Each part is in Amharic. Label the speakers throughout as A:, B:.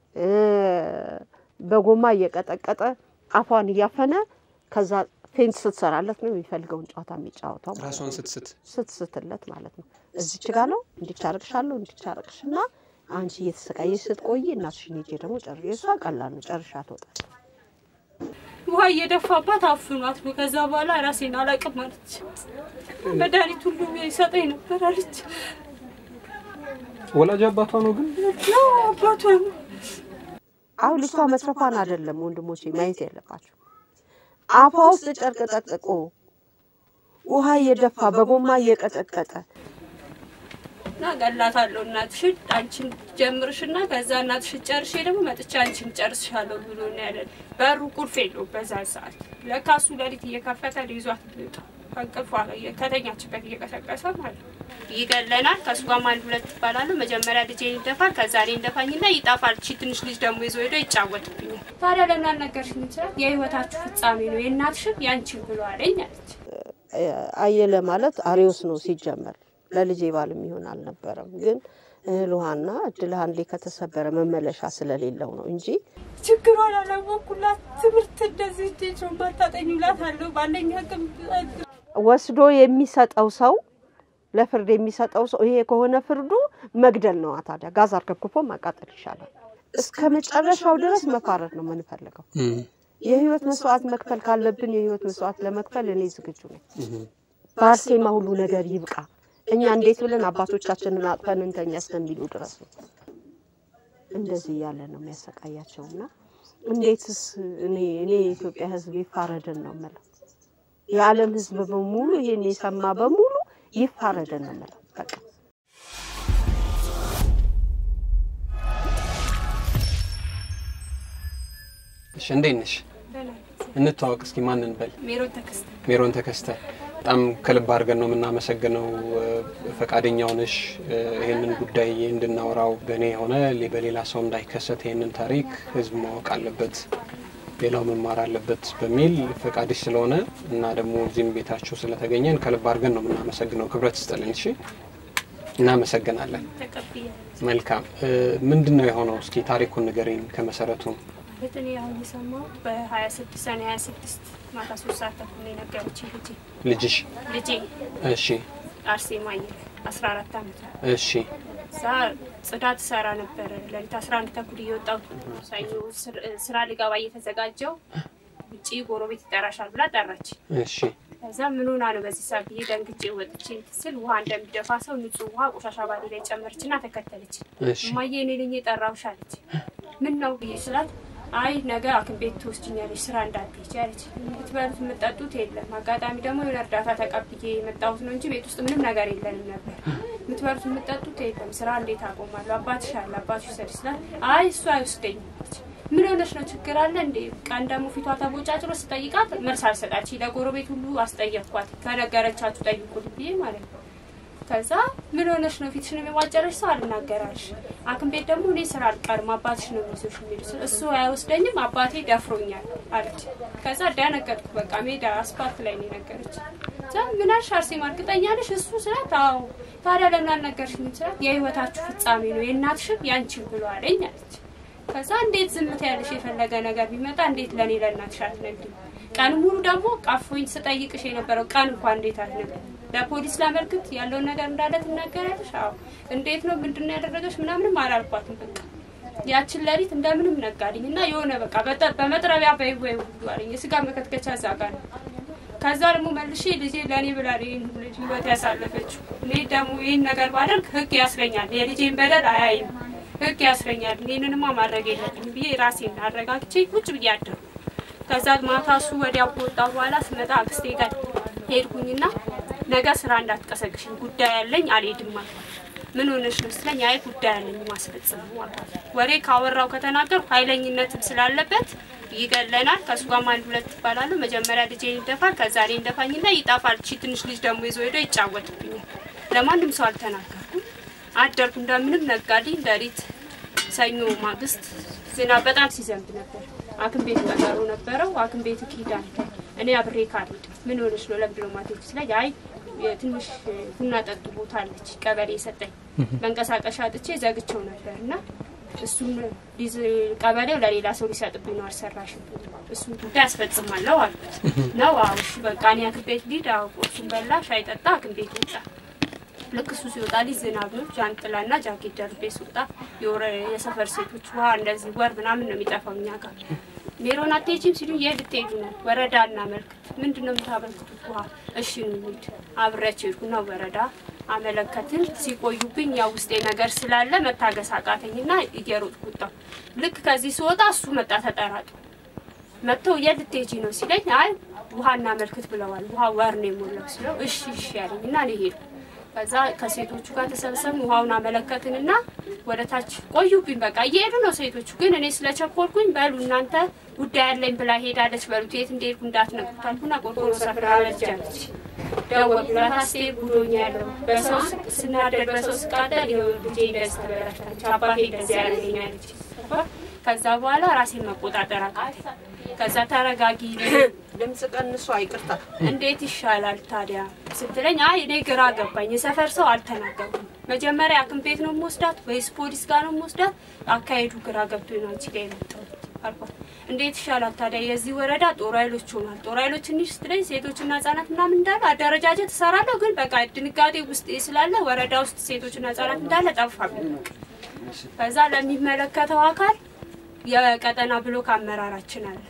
A: በጎማ እየቀጠቀጠ አፏን እያፈነ ከዛ ፌንት ስትሰራለት ነው የሚፈልገውን ጨዋታ የሚጫወተው ማለት
B: ራሷን
A: ነው።
B: ስትስት
A: ስትስትለት ማለት ነው። እዚች ጋ ነው እንዲቻረቅሻለሁ እንዲቻረቅሽና አንቺ እየተሰቃየሽ ስትቆይ እናትሽን ሄጄ ደግሞ ጨር የእሷ ቀላል ነው ጨርሻ ትወጣለች።
C: ውሃ እየደፋባት አፍኗት ነው። ከዛ በኋላ ራሴን አላቅም አለች። መድኃኒት ሁሉ ይሰጠኝ ነበር አለች።
B: ወላጅ አባቷ ነው ግን
C: ያው አባቷ ነው።
A: አሁን ልጅቷ መትረፏን አይደለም ወንድሞቼ ማየት ያለባቸው። አፏ ውስጥ ጨርቅ ጠቅጥቆ ውሃ እየደፋ በጎማ እየቀጠቀጠ
C: እና ገላታለሁ እናትሽን አንቺን ጀምርሽና ከዛ እናትሽን ጨርሼ ደግሞ መጥቼ አንቺን ጨርስሻለሁ ብሎ ነው ያለን። በሩ ቁልፍ የለውም በዛ ሰዓት። ለካ እሱ ሌሊት እየከፈተ ሊይዟት ሊወጣ ከእንቅልፏ ከተኛችበት እየቀሰቀሰ ማለት ነው። ይገለናል። ከእሱ ጋርም አንድ ሁለት ይባላሉ። መጀመሪያ ልጄን ይደፋል፣ ከዛ እኔ እንደፋኝና ይጠፋል። ቺ ትንሽ ልጅ ደግሞ ይዞ ሄዶ ይጫወትብኛል። ታዲያ ለምን አልነገርሽኝ? ይችላል የህይወታችሁ ፍጻሜ ነው የእናትሽን ያንቺን ብሎ አለኝ አለች።
A: አየለ ማለት አሪዎስ ነው ሲጀመር ለልጄ ባል የሚሆን አልነበረም። ግን እህል ውሃና እድል አንዴ ከተሰበረ መመለሻ ስለሌለው ነው እንጂ
C: ችግሯን አላወኩላት። ትምህርት እንደዚህ እንዴት ነው ማታጠኙላት አለው ባለኝ አቅም
A: ወስዶ የሚሰጠው ሰው ለፍርድ የሚሰጠው ሰው ይሄ ከሆነ ፍርዱ መግደል ነዋ። ታዲያ ጋዝ አርከፍክፎ ማቃጠል ይሻላል። እስከ መጨረሻው ድረስ መፋረድ ነው የምንፈልገው። የህይወት መስዋዕት መክፈል ካለብን የህይወት መስዋዕት ለመክፈል እኔ ዝግጁ ነኝ። በአርሴማ ሁሉ ነገር ይብቃ። እኛ እንዴት ብለን አባቶቻችንን አጥፈን እንተኛ እስከሚሉ ድረስ ነው። እንደዚህ እያለ ነው የሚያሰቃያቸውና እንዴትስ እኔ እኔ የኢትዮጵያ ህዝብ ይፋረደን ነው የምለው። የዓለም ህዝብ በሙሉ ይሄን የሰማ በሙሉ ይፋረደን ነው የምለው። በቃ
B: እሺ፣ እንዴት ነሽ? እንተዋወቅ እስኪ ማን እንበል?
C: ሜሮን ተከስተ
B: ሜሮን ተከስተ በጣም ከልብ አድርገን ነው የምናመሰግነው ፈቃደኛ ሆነሽ ይህንን ጉዳይ እንድናወራው በእኔ የሆነ በሌላ ሰው እንዳይከሰት ይህንን ታሪክ ህዝብ ማወቅ አለበት፣ ሌላው መማር አለበት በሚል ፈቃድሽ ስለሆነ እና ደግሞ እዚህም ቤታችሁ ስለተገኘን ከልብ አድርገን ነው የምናመሰግነው። ክብረት ስጥልን። እሺ፣ እናመሰግናለን።
C: ተቀብያ
B: መልካም። ምንድን ነው የሆነው? እስኪ ታሪኩን ንገሪኝ ከመሰረቱ።
C: እኔ አሁን የሰማሁት በሀያ ስድስት ሰኔ ሀያ ስድስት ማታ ሶስት ሰዓት ተኩል ነው የነገረችኝ ልጄ
B: ልጅሽ?
C: ልጄ
B: እሺ፣
C: አርሴማ አየለ አስራ አራት አመት ነው።
B: እሺ፣
C: እዛ ጽዳት ሰራ ነበረ። ሌሊት አስራ አንድ ተኩል እየወጣሁ ሰኞ ስር- ስራ ሊገባ እየተዘጋጀው ውጪ ጎረቤት ይጠራሻል ብላ ጠራች።
B: እሺ፣
C: ከዛ ምን ሆና ነው በዚህ ሰዓት ብዬ ደንግጬ ወጥቼ ስል ውሃ እንደሚደፋ ሰው ንጹህ ውሃ ቆሻሻ ባሌ ላይ ጨመረችና ተከተለች።
B: እሺ፣
C: እማዬ እኔ ነኝ የጠራሁሽ አለች። ምን ነው ብዬ ስላት አይ ነገ ሐኪም ቤት ትወስጂኛለሽ ስራ እንዳትሄጂ አለች። የምትበሉት የምትጠጡት የለም። አጋጣሚ ደግሞ የሆነ እርዳታ ተቀብዬ የመጣሁት ነው እንጂ ቤት ውስጥ ምንም ነገር የለንም ነበር። የምትበሉት የምትጠጡት የለም። ስራ እንዴት አቆማለሁ? አባትሽ አለ አባትሽ ይሰድ ስላት አይ እሱ አይወስደኝም አለች። ምን ሆነሽ ነው? ችግር አለ እንዴ? ቀን ደግሞ ፊቷ ተቦጫጭሮ ስጠይቃት መልስ አልሰጣች። ለጎረቤት ሁሉ አስጠየቅኳት። ከነገረቻችሁ ጠይቁልኝ ብዬ ማለት ነው። ከዛ ምን ሆነሽ ነው ፊትሽን የሚዋጨረሽ ሰው አልናገራልሽ ሐኪም ቤት ደግሞ እኔ ስራ አልቀርም አባትሽ ነው የሚይዞሽ የሚሉ ስል እሱ አይወስደኝም አባቴ ደፍሮኛል አለች። ከዛ ደነገጥኩ። በቃ ሜዳ አስፓልት ላይ ነው የነገረች። ከዛ ምን አልሽ አርሴማ እርግጠኛ ነሽ እሱ ስላት አዎ። ታዲያ ለምን አልነገርሽኝም ስላት የህይወታችሁ ፍጻሜ ነው የእናትሽን ያንቺን ብሎ አለኝ አለች። ከዛ እንዴት ዝምት ያለሽ የፈለገ ነገር ቢመጣ እንዴት ለእኔ ለእናትሽ አትነግሪም? ቀን ሙሉ ደግሞ ቀፎኝ ስጠይቅሽ የነበረው ቀን እንኳን እንዴት አትነግሪም? ለፖሊስ ላመልክት ያለውን ነገር እንዳለ ትናገራለሽ? አዎ። እንዴት ነው ምንድን ነው ያደረገች? ምናምንም አላልኳትም። በቃ ያችን ሌሊት እንደምንም ነጋልኝ እና የሆነ በቃ በጠ- በመጥረቢያ በይወይ ሁሉ አለኝ። የስጋ መከትከቻ እዛ ጋር ነው። ከዛ ደግሞ መልሼ ልጄ ለእኔ ብላ ነው ይህን ልጅ ህይወት ያሳለፈችው። እኔ ደግሞ ይህን ነገር ባደርግ ህግ ያስረኛል። የልጄን በደል አያይም፣ ህግ ያስረኛል። ይህንንማ ማድረግ የለብኝም ብዬ ራሴን አረጋግቼ ቁጭ ብዬ አደርኩ። ከዛ ማታ እሱ ወዲያው ከወጣሁ በኋላ ስመጣ አክስቴ ጋር ሄድኩኝና ነገ ስራ እንዳትቀሰቅሽኝ ጉዳይ ያለኝ አልሄድም አልኳት። ምን ሆነሽ ነው ስትለኝ አይ ጉዳይ ያለኝ ማስፈጸም ነው አልኳት። ወሬ ካወራው ከተናገርኩ ኃይለኝነትም ስላለበት ይገለናል። ከእሱ ጋርም አንድ ሁለት ይባላሉ። መጀመሪያ ልጄን ይደፋል፣ ከዛ እኔ እንደፋኝና ይጠፋል። ቺ ትንሽ ልጅ ደግሞ ይዞ ሄዶ ይጫወትብኛል። ለማንም ሰው አልተናገርኩም። አደርኩ እንደምንም ነጋዴ ሌሊት ሰኞ ማግስት ዝናብ በጣም ሲዘንብ ነበር። ሐኪም ቤት ቀጠሮ ነበረው። ሐኪም ቤት ኪዳን እኔ አብሬ ካልሄድ ምን ሆነች ነው ለምንድን ነው ማትሄጂው ሲለኝ አይ ትንሽ ቡና ጠጡ ቦታ አለች ቀበሌ የሰጠኝ መንቀሳቀሻ አጥቼ ዘግቼው ነበር እና እሱም ሊዝ ቀበሌው ለሌላ ሰው ሊሰጥብኝ ነው አልሰራሽብኝ እሱን ጉዳይ አስፈጽማለሁ አልኩት ነው አዎ እሺ በቃ እኔ ሐኪም ቤት ሊድ አዎ ቁርሱን በላ ሻይ ጠጣ ሐኪም ቤት ወጣ ልክ እሱ ሲወጣ ልጅ ዝናብ ነው ጃንጥላና ጃኬት ደርቤ ስወጣ የወረ- የሰፈር ሴቶች ውሃ እንደዚህ ወር ምናምን ነው የሚጠፋው እኛ ጋር ሜሮን አትሄጂም ሲሉ የት ልትሄዱ ነው ወረዳ እናመልክት ምንድን ነው የምታመልክቱት ውሃ እሺ ነው እንሂድ አብሬያቸው ሄድኩና ወረዳ አመለከትን ሲቆዩብኝ ያው ውስጤ ነገር ስላለ መታገስ አቃተኝና እየሮጥኩ ወጣሁ ልክ ከዚህ ስወጣ እሱ መጣ ተጠራጡ መጥተው የት ልትሄጂ ነው ሲለኝ አይ ውሃ እናመልክት ብለዋል ውሃ ወር ነው የሞላው ሲለው እሺ እሺ ያለኝ እና እኔ ሄድኩ ከዛ ከሴቶቹ ጋር ተሰብሰብን ውሃውን አመለከትንና ወደ ታች ቆዩብኝ በቃ እየሄዱ ነው ሴቶቹ ግን እኔ ስለቸኮልኩኝ በሉ እናንተ ጉዳይ ያለኝ ብላ ሄዳለች በሉት የት እንደሄድኩ እንዳትነግሩት አልኩና ቆርቆሮ ሰፍራ አለጃለች ደወልኩላት አስቴር ጉዶኛ ያለው በሰው ስ- ስናደድ በሰው ስቃደል ይኸው ልጄ እንደዚህ ተበላሽታለች አባቴ እንደዚህ ያደርገኛለች ከዛ በኋላ ራሴን መቆጣጠር አቃተኝ ከዛ ተረጋጊ
A: ድምፅ ቀንሶ አይቅርታ
C: እንዴት ይሻላል ታዲያ ስትለኝ፣ አይ እኔ ግራ ገባኝ። የሰፈር ሰው አልተናገሩም። መጀመሪያ ሐኪም ቤት ነው የምወስዳት ወይስ ፖሊስ ጋር ነው የምወስዳት? አካሄዱ ግራ ገብቶ ነው አንቺ ጋር የመጣሁት አልኳት። እንዴት ይሻላል ታዲያ የዚህ ወረዳ ጦር ኃይሎች ሆኗል። ጦር ኃይሎች ትንሽ ስትለኝ ሴቶችና ህጻናት ምናምን እንዳለ አደረጃጀት እሰራለሁ፣ ግን በቃ ድንጋጤ ውስጥ ስላለ ወረዳ ውስጥ ሴቶችና ህጻናት እንዳለ ጠፋብኝ። ከዛ ለሚመለከተው አካል የቀጠና ብሎክ አመራራችን አለ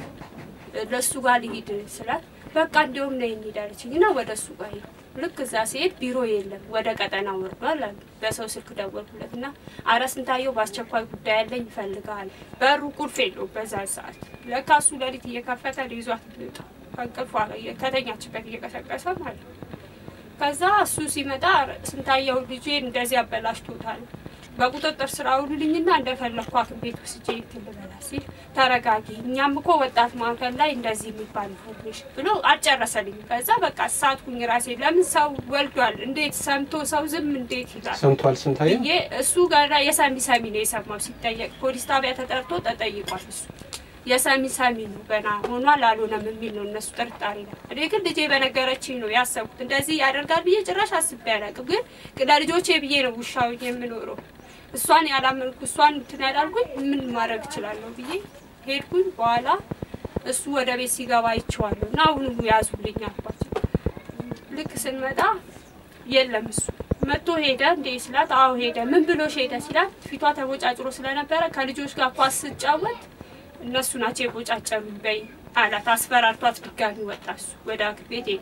C: ለሱ ጋር ልሂድ ስላት በቃ እንዲሁም ነይ እንሂድ አለችኝ እና ወደ እሱ ጋር ሄድኩ። ልክ እዛ ሲሄድ ቢሮ የለም ወደ ቀጠና ወርዷል አሉ። በሰው ስልክ ደወልኩለት እና አረ ስንታየው በአስቸኳይ ጉዳይ ያለኝ ይፈልጋል። በሩ ቁልፍ የለውም በዛ ሰዓት። ለካ እሱ ሌሊት እየከፈተ ይዟት ሚወጣ ከእንቅልፏ ከተኛችበት እየቀሰቀሰ ማለት ነው። ከዛ እሱ ሲመጣ ስንታየው ልጄን እንደዚህ አበላሽቶታል በቁጥጥር ስር አውሉልኝና እንደፈለግኩ ሐኪም ቤት ወስጄ እንትን ልበላ ሲል ተረጋጊ፣ እኛም እኮ ወጣት ማዕከል ላይ እንደዚህ የሚባል ኢንፎርሜሽን ብሎ አልጨረሰልኝ። ከዛ በቃ ሳትኩኝ ራሴ። ለምን ሰው ወልዷል፣ እንዴት ሰምቶ ሰው ዝም እንዴት ይላል
B: ሰምቷል ስንታየ
C: ብዬ እሱ ጋር የሰሚ ሰሚ ነው የሰማው። ሲጠየቅ ፖሊስ ጣቢያ ተጠርቶ ተጠይቋል። እሱ የሰሚ ሰሚ ነው ገና ሆኗል አልሆነም የሚል ነው እነሱ ጥርጣሬ ነው። እኔ ግን ልጄ በነገረችኝ ነው ያሰብኩት። እንደዚህ ያደርጋል ብዬ ጭራሽ አስቤ አላውቅም። ግን ለልጆቼ ብዬ ነው ውሻው የምኖረው እሷን ያላመንኩ እሷን እንትን ያላልኩኝ ምን ማድረግ እችላለሁ ብዬ ሄድኩኝ። በኋላ እሱ ወደ ቤት ሲገባ አይቼዋለሁ እና አሁኑ ያዙልኝ አልኳቸው። ልክ ስንመጣ የለም እሱ መጥቶ ሄደ እንዴ ስላት፣ አዎ ሄደ። ምን ብሎሽ ሄደ ሲላት፣ ፊቷ ተቦጫጭሮ ስለነበረ ከልጆች ጋር ኳስ ስጫወት እነሱ ናቸው የቦጫጨሩ በይ አላት። አስፈራርቷት ድጋሚ ወጣ። እሱ ወደ ሐኪም ቤት ሄደ።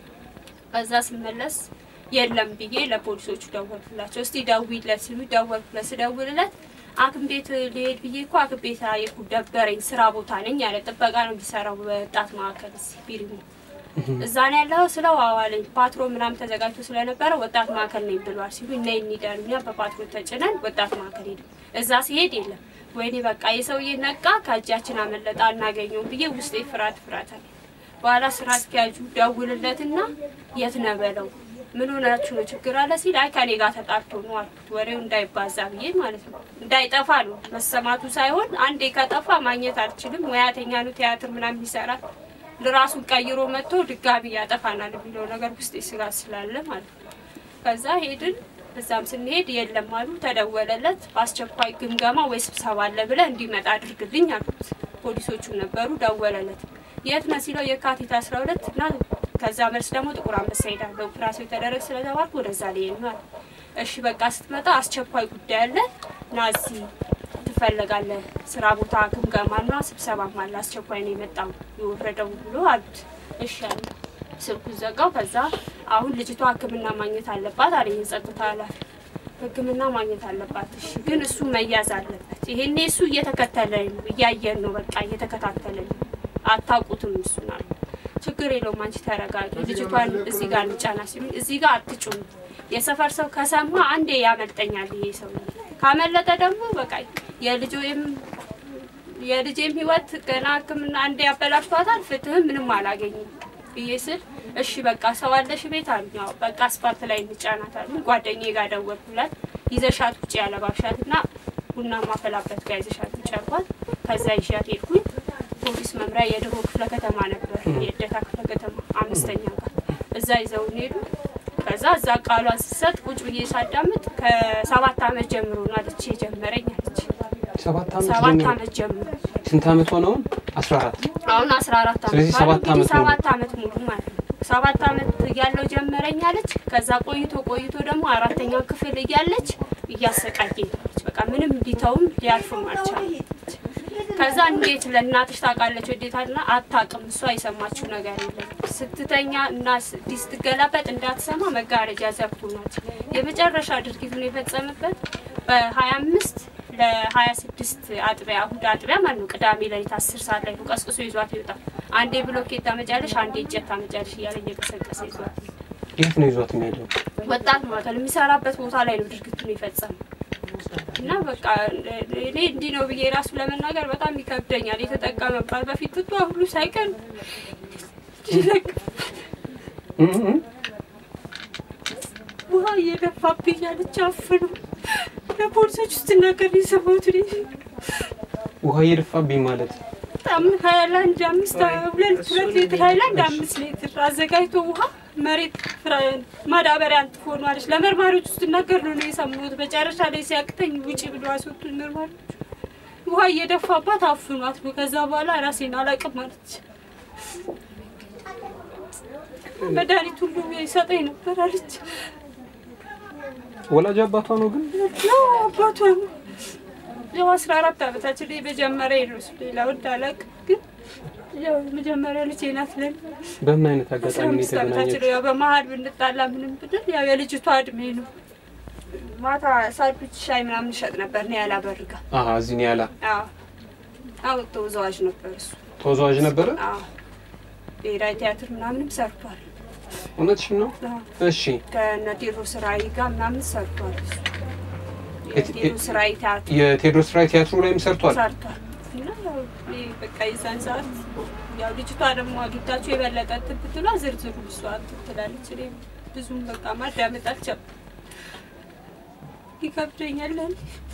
C: ከዛ ስመለስ የለም ብዬ ለፖሊሶቹ ደወልኩላቸው። እስቲ ደውይለት ሲሉ ደወልኩለት። ስደውልለት ሐኪም ቤት ልሄድ ብዬ እኮ ሐኪም ቤት አየኩ ደበረኝ፣ ስራ ቦታ ነኝ ያለ ጥበቃ ነው የሚሰራው ወጣት ማዕከል እዚህ ቢሪሞ እዛ ነው ያለው ስለው አዋለኝ ፓትሮ ምናምን ተዘጋጅቶ ስለነበረ ወጣት ማዕከል ነኝ ብሏል ሲሉ እነ እንሂዳሉ። እኛ በፓትሮ ተጭነን ወጣት ማዕከል ሄድ እዛ ሲሄድ የለም። ወይኔ በቃ የሰውዬ ነቃ ከእጃችን አመለጣ አናገኘውም ብዬ ውስጤ ፍርሃት ፍርሃት አለ። በኋላ ስራ አስኪያጁ ደውልለትና የት ነው በለው ምን ሆናችሁ ነው ችግር አለ ሲል አይ ከኔ ጋር ተጣልቶ ነው አልኩት። ወሬው እንዳይባዛ ብዬ ማለት ነው እንዳይጠፋ ነው መሰማቱ ሳይሆን አንዴ ከጠፋ ማግኘት አልችልም። ሙያተኛ ነው ቲያትር ምናምን ይሰራል ለራሱን ቀይሮ መጥቶ ድጋሚ ያጠፋናል የሚለው ነገር ውስጥ ስጋት ስላለ ማለት ነው። ከዛ ሄድን። እዛም ስንሄድ የለም አሉ። ተደወለለት። በአስቸኳይ ግምገማ ወይ ስብሰባ አለ ብለህ እንዲመጣ አድርግልኝ አሉት። ፖሊሶቹ ነበሩ። ደወለለት። የት ነህ ሲለው የካቲት አስራ ሁለት እና ከዛ መልስ ደግሞ ጥቁር አንበሳ ሄዳለሁ ኦፕራሲዮን የተደረገ ስለተባልኩ ወደዛ ሊሄድ ነው አለ። እሺ በቃ ስትመጣ አስቸኳይ ጉዳይ አለ ና እዚህ ትፈለጋለህ። ስራ ቦታ ግምገማና ስብሰባም አለ። አስቸኳይ ነው የመጣው የወረደው ብሎ አሉት። እሺ አለ። ስልኩን ዘጋው። ከዛ አሁን ልጅቷ ሕክምና ማግኘት አለባት አለ የጸጥታ ኃላፊ። ሕክምና ማግኘት አለባት። እሺ ግን እሱ መያዝ አለበት። ይሄኔ እሱ እየተከተለኝ ነው፣ እያየን ነው፣ በቃ እየተከታተለኝ ነው። አታውቁትም እሱን አሉ። ችግር የለውም አንቺ ተረጋጊ፣ ልጅቷን እዚህ ጋር እንጫና ሲሉ እዚህ ጋር አትጩም። የሰፈር ሰው ከሰማ አንዴ ያመልጠኛል ይሄ ሰው ካመለጠ ደግሞ በቃ የልጆም የልጄም ህይወት ገና ህክምና አንዴ ያበላሽቷታል። ፍትህም ምንም አላገኝም ብዬ ስል እሺ በቃ ሰው አለሽ ቤት አሉኝ። አዎ በቃ አስፋልት ላይ እንጫናታለን። ጓደኛዬ ጋር ደወልኩላት። ይዘሻት ውጭ ያለባብሻት እና ቡና ማፈላበት ጋር ይዘሻት ውጭ አልኳት። ከዛ ይዣት ሄድኩኝ። ፖሊስ መምሪያ የድሮ ክፍለ ከተማ ነበር፣ የእደታ ክፍለ ከተማ አምስተኛ ጋር እዛ ይዘውን ሄዱ። ከዛ እዛ ቃሏን ስሰጥ ቁጭ ብዬ ሳዳምጥ ከሰባት ዓመት ጀምሮ ነው አለች የጀመረኝ አለች።
B: ሰባት ዓመት
C: ሰባት
B: ጀምሮ
C: ዓመት ጀምሮ
B: ስንት ዓመት ሆነውን? አስራ አራት
C: አሁን አስራ አራት ዓመት
B: ስለዚህ
C: ማለት
B: ሰባት
C: እንግዲህ
B: ዓመት ሙሉ።
C: ሰባት ዓመት ሙሉ ማለት ነው። ሰባት ዓመት እያለው ጀመረኝ አለች። ከዛ ቆይቶ ቆይቶ ደግሞ አራተኛው ክፍል እያለች እያሰቃየኝ አለች። በቃ ምንም ሊተውም ሊያልፍም አልቻለም። ከዛ እንዴት ለእናትሽ ታውቃለች ወዴታልና አታውቅም። እሷ የሰማችው ነገር የለም። ስትተኛ እና ስ- ስትገላበጥ እንዳትሰማ መጋረጃ ዘግቶናት የመጨረሻ ድርጊቱን የፈጸመበት በሀያ አምስት ለሀያ ስድስት አጥቢያ እሑድ አጥቢያ ማለት ነው። ቅዳሜ ሌሊት አስር ሰዓት ላይ ነው ቀስቅሶ ይዟት ይወጣል። አንዴ ብሎኬት ታመጫለሽ፣ አንዴ እጀት ታመጫለሽ እያለ እየቀሰቀሰ ይዟት
B: የት ነው ይዟት የሚሄደው?
C: ወጣት ማዕከል የሚሰራበት ቦታ ላይ ነው ድርጊቱን የፈጸመው። እና በቃ እኔ እንዲህ ነው ብዬ ራሱ ለመናገር በጣም ይከብደኛል። የተጠቀመባት በፊት ትቷ ሁሉ ሳይቀር ይለቅ
B: እም እም።
C: ውሃ እየደፋብኝ ያለች አፍኑ ለፖሊሶች ውስጥ ነገር የሰማሁት እኔ
B: ውሃ እየደፋብኝ ማለት
C: በጣም ሀይላንድ አምስት ሁለት ሁለት ሊትር ሀይላንድ አምስት ሊትር አዘጋጅቶ ውሃ መሬት ፍራ- ማዳበሪያ አንጥፎ ነው አለች። ለመርማሪዎች ውስጥ ነገር ነው ነው የሰማሁት። መጨረሻ ላይ ሲያቅተኝ ውጪ ብሎ አስወጡኝ መርማሪዎች። ውሃ እየደፋባት አፍኗት ነው። ከዛ በኋላ ራሴን አላቅም አለች። መድኃኒት ሁሉ ይሰጠኝ ነበር አለች።
B: ወላጅ አባቷ ነው ግን
C: ያው አባቷ ነው። ያው አስራ አራት ዓመታችን ላይ መጀመሪያ ነው። ሌላ ወድ አላውቅም፣ ግን ያው መጀመሪያ ልጄ ናት ለኔ።
B: በምን አይነት
C: አስራ
B: አጋጣሚ ነው
C: አምስት ዓመታችን
B: የተገናኘችው?
C: ነው። ያው በመሀል ብንጣላ ምንም ብድል ያው የልጅቷ እድሜ ነው። ማታ ሳንዱች ሻይ ምናምን ይሸጥ ነበር ነው ያላበርጋ
B: አሀ እዚህ ነው ያላ
C: አዎ ተወዛዋዥ ነበር እሱ።
B: ተወዛዋዥ ነበረ።
C: አዎ ብሔራዊ ቲያትር ምናምንም ሰርቷል።
B: እውነትሽን ነው?
C: አዎ
B: እሺ
C: ከነ ቴዎድሮስ ራዕይ ጋር ምናምን ሰርቷል እሱ።
B: የት-
C: የቴዎድሮስ ራዕይ ቲያትር
B: የቴዎድሮስ ራይ ቲያትሩ ላይም ሰርቷል።
C: ሰርቷል እና ያው እኔ በቃ የዛን ሰዓት ያው ልጅቷ ደግሞ አግኝታችሁ የበለጠ እንትን ብትሏ ዝርዝሩ እሷ እንትን ትላለች። እኔ ብዙም በቃ ማዳመጥ አልቻልኩም። ይከብደኛል ለእኔ።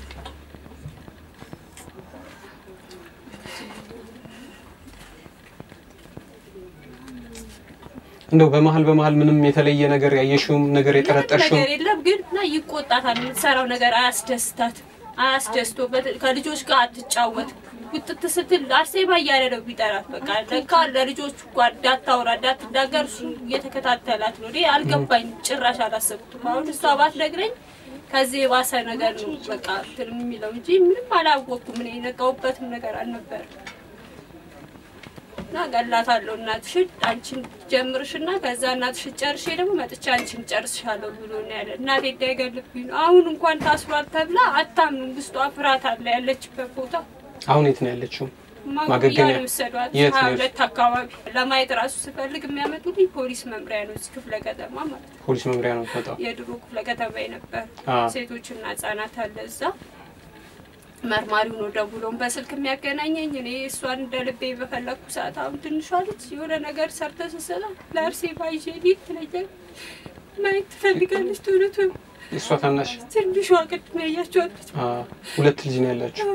B: እንደው በመሀል በመሀል ምንም የተለየ ነገር ያየሽውም ነገር
C: ምንም
B: የጠረጠርሽውም
C: ነገር የለም ግን እና ይቆጣታል። የምትሰራው ነገር አያስደስታት አያስደስቶ በት- ከልጆች ጋር አትጫወት ውጥት ስትል አርሴማ እያለ ነው ቢጠራት። በቃ ለካ ለልጆቹ ጋር እንዳታወራ እንዳትናገር እሱ እየተከታተላት ነው። እኔ አልገባኝም፣ ጭራሽ አላሰብኩትም። አሁን እሷ ባትነግረኝ ከዚህ የባሰ ነገር ነው በቃ እንትን የሚለው እንጂ ምንም አላወቅኩም። እኔ የነቃሁበትም ነገር አልነበረም። እና ገላታለሁ እናትሽን አንቺን ጀምርሽና ከዛ እናትሽን ጨርሼ ደግሞ መጥቼ አንቺን ጨርስሻለሁ ብሎ ነው ያለ። እናቴ እንዳይገልብኝ ነው። አሁን እንኳን ታስሯት ተብላ አታምኑም። ውስጧ ፍርሃት አለ። ያለችበት ቦታ
B: አሁን የት ነው ያለችው?
C: ማጉያ
B: ማገገሚያ?
C: ነው የወሰዷት።
B: የት
C: ሀያ
B: ነው?
C: ሁለት አካባቢ ለማየት ራሱ ስፈልግ የሚያመጡልኝ ፖሊስ መምሪያ ነው፣ እዚህ ክፍለ ከተማ ማለት ነው።
B: ፖሊስ መምሪያ ነው የምትመጣው።
C: የድሮ ክፍለ ከተማ የነበር
B: አ
C: ሴቶችና ህጻናት አለ እዛ። መርማሪው ነው ደውሎም በስልክ የሚያገናኘኝ። እኔ እሷን እንደ ልቤ በፈለግኩ ሰዓት አሁን ትንሿ ልጅ የሆነ ነገር ሰርተ ስስላ ለአርሴ ባይዤ ሊድ ትለኛል። ማየት ትፈልጋለች። ቶሎ ቶሎ
B: እሷ ታናሽ
C: ትንሿ ቅድም ያያቸዋለች
B: አ ሁለት ልጅ ነው ያላችሁ።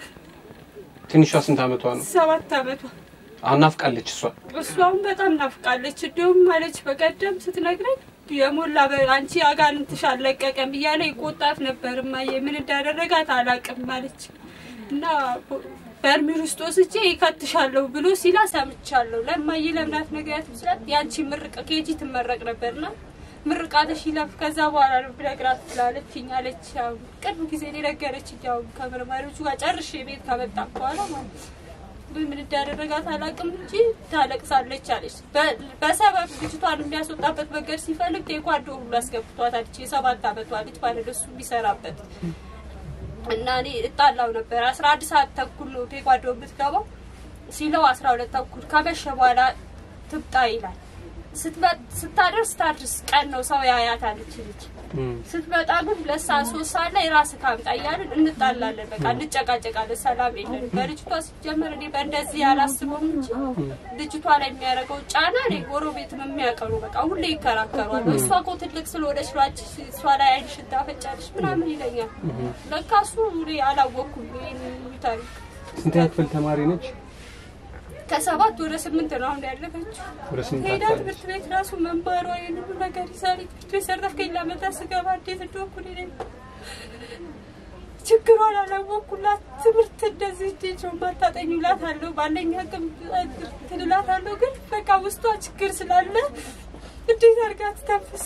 B: ትንሿ ስንት አመቷ ነው?
C: ሰባት አመቷ
B: አሁን ናፍቃለች እሷ።
C: እሱ አሁን በጣም ናፍቃለች። እንዲሁም ማለች በቀደም ስትነግረኝ የሞላ በ- አንቺ አጋንንትሽ አልለቀቀም እያለ ይቆጣት ነበር። እማዬ ምን እንዳደረጋት አላቅም ማለች እና በርሜል ውስጥ ወስጄ ይከትሻለሁ ብሎ ሲላ ሰምቻለሁ። ለማዬ ለምናት ነግሪያት ስላት ያንቺ ምርቅ ኬጂ ትመረቅ ነበርና ምርቃትሽ ይለፍ ከዛ በኋላ ነው ብነግራት ትላለችኝ አለች። ያው ቅርብ ጊዜ ነው የነገረችኝ። ያው ከመርማሪዎቹ ጋር ጨርሼ ቤት ከመጣ በኋላ ማለት ነው። ምን እንዳደረጋት አላውቅም እንጂ ታለቅሳለች አለች። በ- በሰበብ ልጅቷን የሚያስወጣበት መንገድ ሲፈልግ ቴኳንዶ ሁሉ አስገብቷታል። ይቺ የሰባት አመቷ ልጅ ማለት እሱ የሚሰራበት እና እኔ እጣላው ነበር። አስራ አንድ ሰዓት ተኩል ነው ቴኳንዶ የምትገባው ሲለው አስራ ሁለት ተኩል ከመሸ በኋላ ትምጣ ይላል። ስትመ- ስታደርስ ታድርስ ቀን ነው ሰው ያያታል ይቺ ልጅ
B: እም።
C: ስትመጣ ግን ሁለት ሰዓት ሶስት ሰዓት ላይ ራስህ ካምጣ እያልን እንጣላለን። በቃ እንጨቃጨቃለን። ሰላም የለንም። በልጅቷ ሲጀመር እኔ በእንደዚህ ያላስበውም እንጂ ልጅቷ ላይ የሚያደርገው ጫና እኔ ጎረቤትም የሚያቀሩ በቃ ሁሌ ይከራከሯል። እሷ እኮ ትልቅ ስለሆነች ነው አንቺ እሷ ላይ አይንሽን ታፈጫለሽ ምናምን ይለኛል። ለካ እሱ እኔ አላወቅኩም ይህን ታሪክ።
B: ስንተኛ ክፍል ተማሪ ነች?
C: ከሰባት ወደ ስምንት ነው አሁን ያለፈችው።
B: ወደ ስምንት
C: ሄዳ
B: አካባቢ።
C: ትምህርት ቤት ራሱ መንበሯ ይህን ሁሉ ነገር ይዛል። ትምህርት ቤት ሰርተፍኬት ላመጣ ስገባ እንዴት እንደሆንኩ እኔ ነኝ። ችግሯን አላወኩላት። ትምህርት እንደዚህ እጄ ማታጠኝ ላት አለው ባለኝ አቅም ትልላት አለው። ግን በቃ ውስጧ ችግር ስላለ እንዴት አድርጋ ትተንፍስ?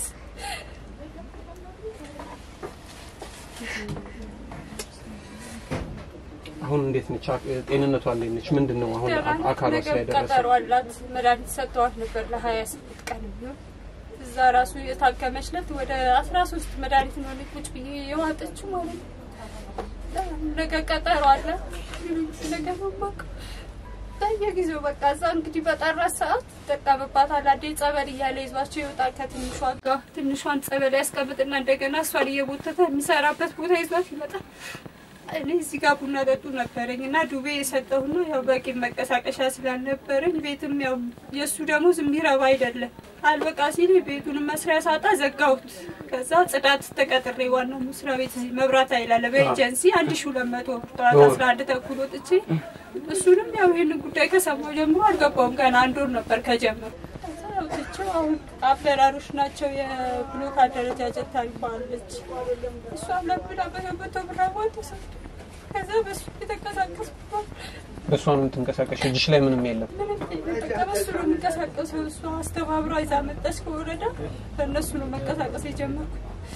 B: አሁን እንዴት ነች? ጤንነቷ እንዴት ነች? ምንድን ነው አሁን አካሏ
C: ነገ
B: ላይ ደረሰ?
C: ቀጠሮ አላት። መድኃኒት ሰጥተዋት ነበር ለሀያ ስምንት ቀን የሚሆን እዛ ራሱ የታከመች ለት ወደ አስራ ሶስት መድኃኒት ነው እኔ ቁጭ ብዬ የዋጠችው ማለት ነው። ነገ ቀጠሮ አለ። ነገ መማቅ በየጊዜው በቃ እዛ እንግዲህ በጠራት ሰዓት ይጠቀምባታል። አንዴ ጸበል እያለ ይዟቸው ይወጣል ከትንሿ ጋር ትንሿን ጸበል ያስቀምጥና እንደገና እሷን እየቦተተ የሚሰራበት ቦታ ይዟት ይመጣል። እኔ እዚህ ጋር ቡና ጠጡ ነበረኝ እና ዱቤ የሰጠሁ ነው። ያው በቂ መንቀሳቀሻ ስላልነበረኝ ቤትም ያው የእሱ ደሞዝ የሚረባ አይደለም። አልበቃ ሲል ቤቱንም መስሪያ ሳጣ ዘጋሁት። ከዛ ጽዳት ተቀጥሬ ዋናው መስሪያ ቤት እዚህ መብራት ኃይል አለ በኤጀንሲ አንድ ሺ ሁለት መቶ ብር ጠዋት አስራ አንድ ተኩል ወጥቼ እሱንም ያው ይህንን ጉዳይ ከሰማሁ ጀምሮ አልገባውም። ገና አንድ ወር ነበር ከጀመሩ ከዛ ያው ትቼው አሁን አፍለራሮች ናቸው የብሎክ አደረጃጀት ታሪባለች እሷም ለብዳ በመቶ ብር አዋል ተሰጡ ከዛ በሱ የተንቀሳቀስኩባት
B: በእሷ ነው የምትንቀሳቀሽ? እጅሽ ላይ ምንም የለም።
C: ምንም በቃ በሱ ነው የሚንቀሳቀሰው። እሷ አስተባብራ ይዛ መጣች ከወረዳ በእነሱ ነው መንቀሳቀስ የጀመርኩ።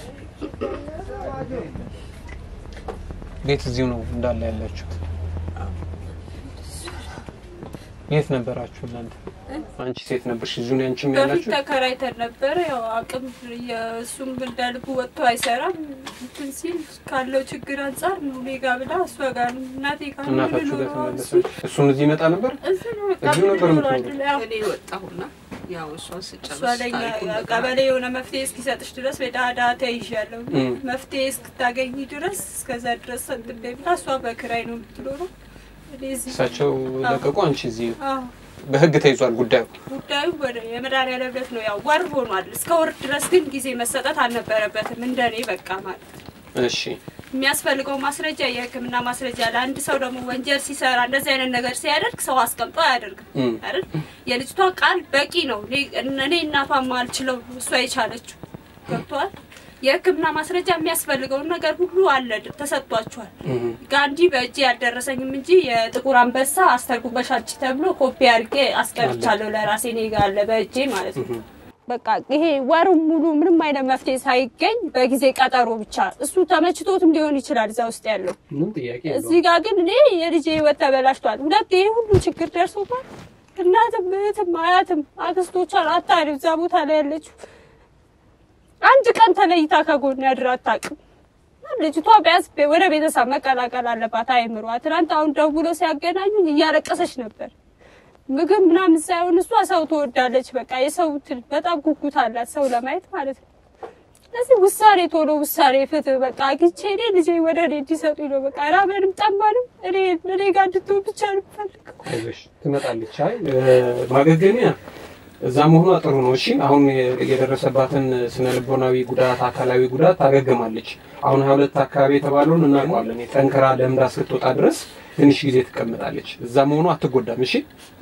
B: ቤት እዚሁ ነው እንዳለ ያላችሁት? የት ነበራችሁ እናንተ? አንቺ ሴት ነበርሽ፣ እዚሁ ነው አንቺም
C: በፊት
B: ያላችሁ?
C: ተከራይተን ነበረ። ያው አቅም የእሱም እንዳልቡ ወጥቶ አይሰራም። እንትን ሲል ካለው ችግር አንጻር ነው እኔ ጋ ብላ እሷ ጋር ነው እናቴ ጋር ነው
B: እናታችሁ ጋር
C: የምንኖረው። እሱ
B: ተመለሳችሁ? እሱም እዚህ ይመጣ ነበር?
C: እዚህ ነው በቃ
B: እዚሁ ነበር
C: የምንኖረው
B: የምትኖሩት?
C: አንድ ላይ። አዎ።
D: እኔ ወጣሁና ያው እሷን ስጨርስ
C: እሷ ለኛ
D: ታሪኩን በቃ
C: ቀበሌ የሆነ መፍትሄ እስኪሰጥሽ ድረስ በዳዳ ተይዣለሁ
B: እም።
C: መፍትሄ እስክታገኝ ድረስ እስከዛ ድረስ ሰንጥቤ ብላ እሷ በክራይ ነው የምትኖረው። እኔ እዚህ
B: እሳቸው ለቀቁ፣ አንቺ እዚህ።
C: አዎ
B: በህግ ተይዟል ጉዳዩ።
C: ጉዳዩ ወደ የመድኃኒዓለም ዕለት ነው። ያው ወር ሆኗል። እስከ ወር ድረስ ግን ጊዜ መሰጠት አልነበረበትም። እንደኔ በቃ ማለት ነው።
B: እሺ
C: የሚያስፈልገው ማስረጃ የሕክምና ማስረጃ ለአንድ ሰው ደግሞ ወንጀል ሲሰራ እንደዚህ አይነት ነገር ሲያደርግ ሰው አስቀምጦ አያደርግም
B: እም።
C: አይደል? የልጅቷ ቃል በቂ ነው። እኔ- እኔ እናቷ ማልችለው እሷ የቻለችው ገብቷል። የሕክምና ማስረጃ የሚያስፈልገውን ነገር ሁሉ አለ፣ ተሰጥቷቸዋል።
B: እም።
C: ጋንዲ በእጅ ያልደረሰኝም እንጂ የጥቁር አንበሳ አስተርጉመሽ አምጪ ተብሎ ኮፒ አድርጌ አስቀርቻለሁ ለራሴ እኔ ጋ አለ በእጄ ማለት ነው። በቃ ይሄ ወሩን ሙሉ ምንም አይነት መፍትሄ ሳይገኝ በጊዜ ቀጠሮ ብቻ እሱ ተመችቶትም ሊሆን ይችላል እዛ ውስጥ ያለው
B: ምንም ጥያቄ
C: እዚህ ጋር ግን እኔ የልጄ ህይወት ተበላሽቷል። ሁለት ይሄ ሁሉ ችግር ደርሶባት እናትም እህትም አያትም አክስቶቿን አታሪ እዛ ቦታ ላይ ያለችው አንድ ቀን ተለይታ ከጎን ያድር አታውቅም። ልጅቷ ቢያንስ ወደ ቤተሰብ መቀላቀል አለባት አይምሯ። ትናንት አሁን ደውሎ ሲያገናኙኝ እያለቀሰች ነበር። ምግብ ምናምን ሳይሆን እሷ ሰው ትወዳለች። በቃ የሰው እንትን በጣም ጉጉት አላት ሰው ለማየት ማለት ነው። ስለዚህ ውሳኔ ቶሎ ውሳኔ ፍትህ በቃ አግኝቼ እኔ ልጄ ወደ እኔ እንዲሰጡኝ ነው። በቃ ራበንም ጠማንም እኔ እኔ ጋር እንድትሆን ብቻ ነው የምፈልገው።
B: አይዞሽ ትመጣለች። አይ ማገገሚያ እዛ መሆኗ ጥሩ ነው። እሺ አሁን የደረሰባትን ስነ ልቦናዊ ጉዳት፣ አካላዊ ጉዳት ታገግማለች። አሁን ሀያ ሁለት አካባቢ የተባለውን እናውቀዋለን። ጠንክራ ለምዳ እስክትወጣ ድረስ ትንሽ ጊዜ ትቀምጣለች። እዛ መሆኗ አትጎዳም። እሺ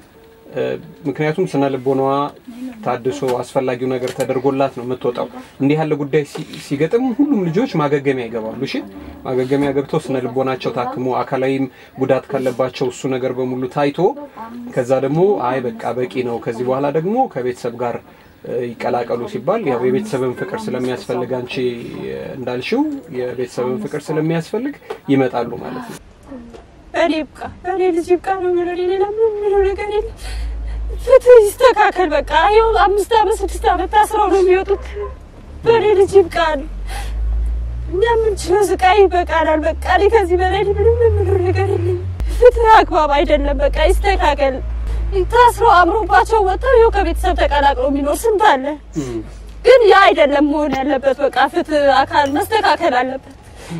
B: ምክንያቱም ስነ ልቦናዋ ታድሶ አስፈላጊው ነገር ተደርጎላት ነው የምትወጣው። እንዲህ ያለ ጉዳይ ሲ- ሲገጥም ሁሉም ልጆች ማገገሚያ ይገባሉ። እሺ ማገገሚያ ገብተው ስነ ልቦናቸው ታክሞ አካላዊም ጉዳት ካለባቸው እሱ ነገር በሙሉ ታይቶ ከዛ ደግሞ አይ በቃ በቂ ነው ከዚህ በኋላ ደግሞ ከቤተሰብ ጋር እ፣ ይቀላቀሉ ሲባል ያው የቤተሰብን ፍቅር ስለሚያስፈልግ አንቺ እ፣ እንዳልሽው የቤተሰብን ፍቅር ስለሚያስፈልግ ይመጣሉ ማለት ነው።
C: በእኔ ይብቃ፣ በእኔ ልጅ ይብቃ ነው የምለው። ሌላ ምንም የምለው ነገር የለም። ፍትህ ይስተካከል። በቃ ይኸው አምስት ዓመት ስድስት ዓመት ታስረው ነው የሚወጡት። በእኔ ልጅ ይብቃ ነው። እኛ የምንችለው ስቃይ ይበቃናል። በቃ እኔ ከዚህ በላይ ምንም የምለው ነገር የለም። ፍትህ አግባብ አይደለም። በቃ ይስተካከል። ታስረው አምሮባቸው ወጥተው ይኸው ከቤተሰብ ተቀላቅሎ የሚኖር ስንት አለ። ግን ያ አይደለም መሆን ያለበት። በቃ ፍትህ አካል መስተካከል አለበት።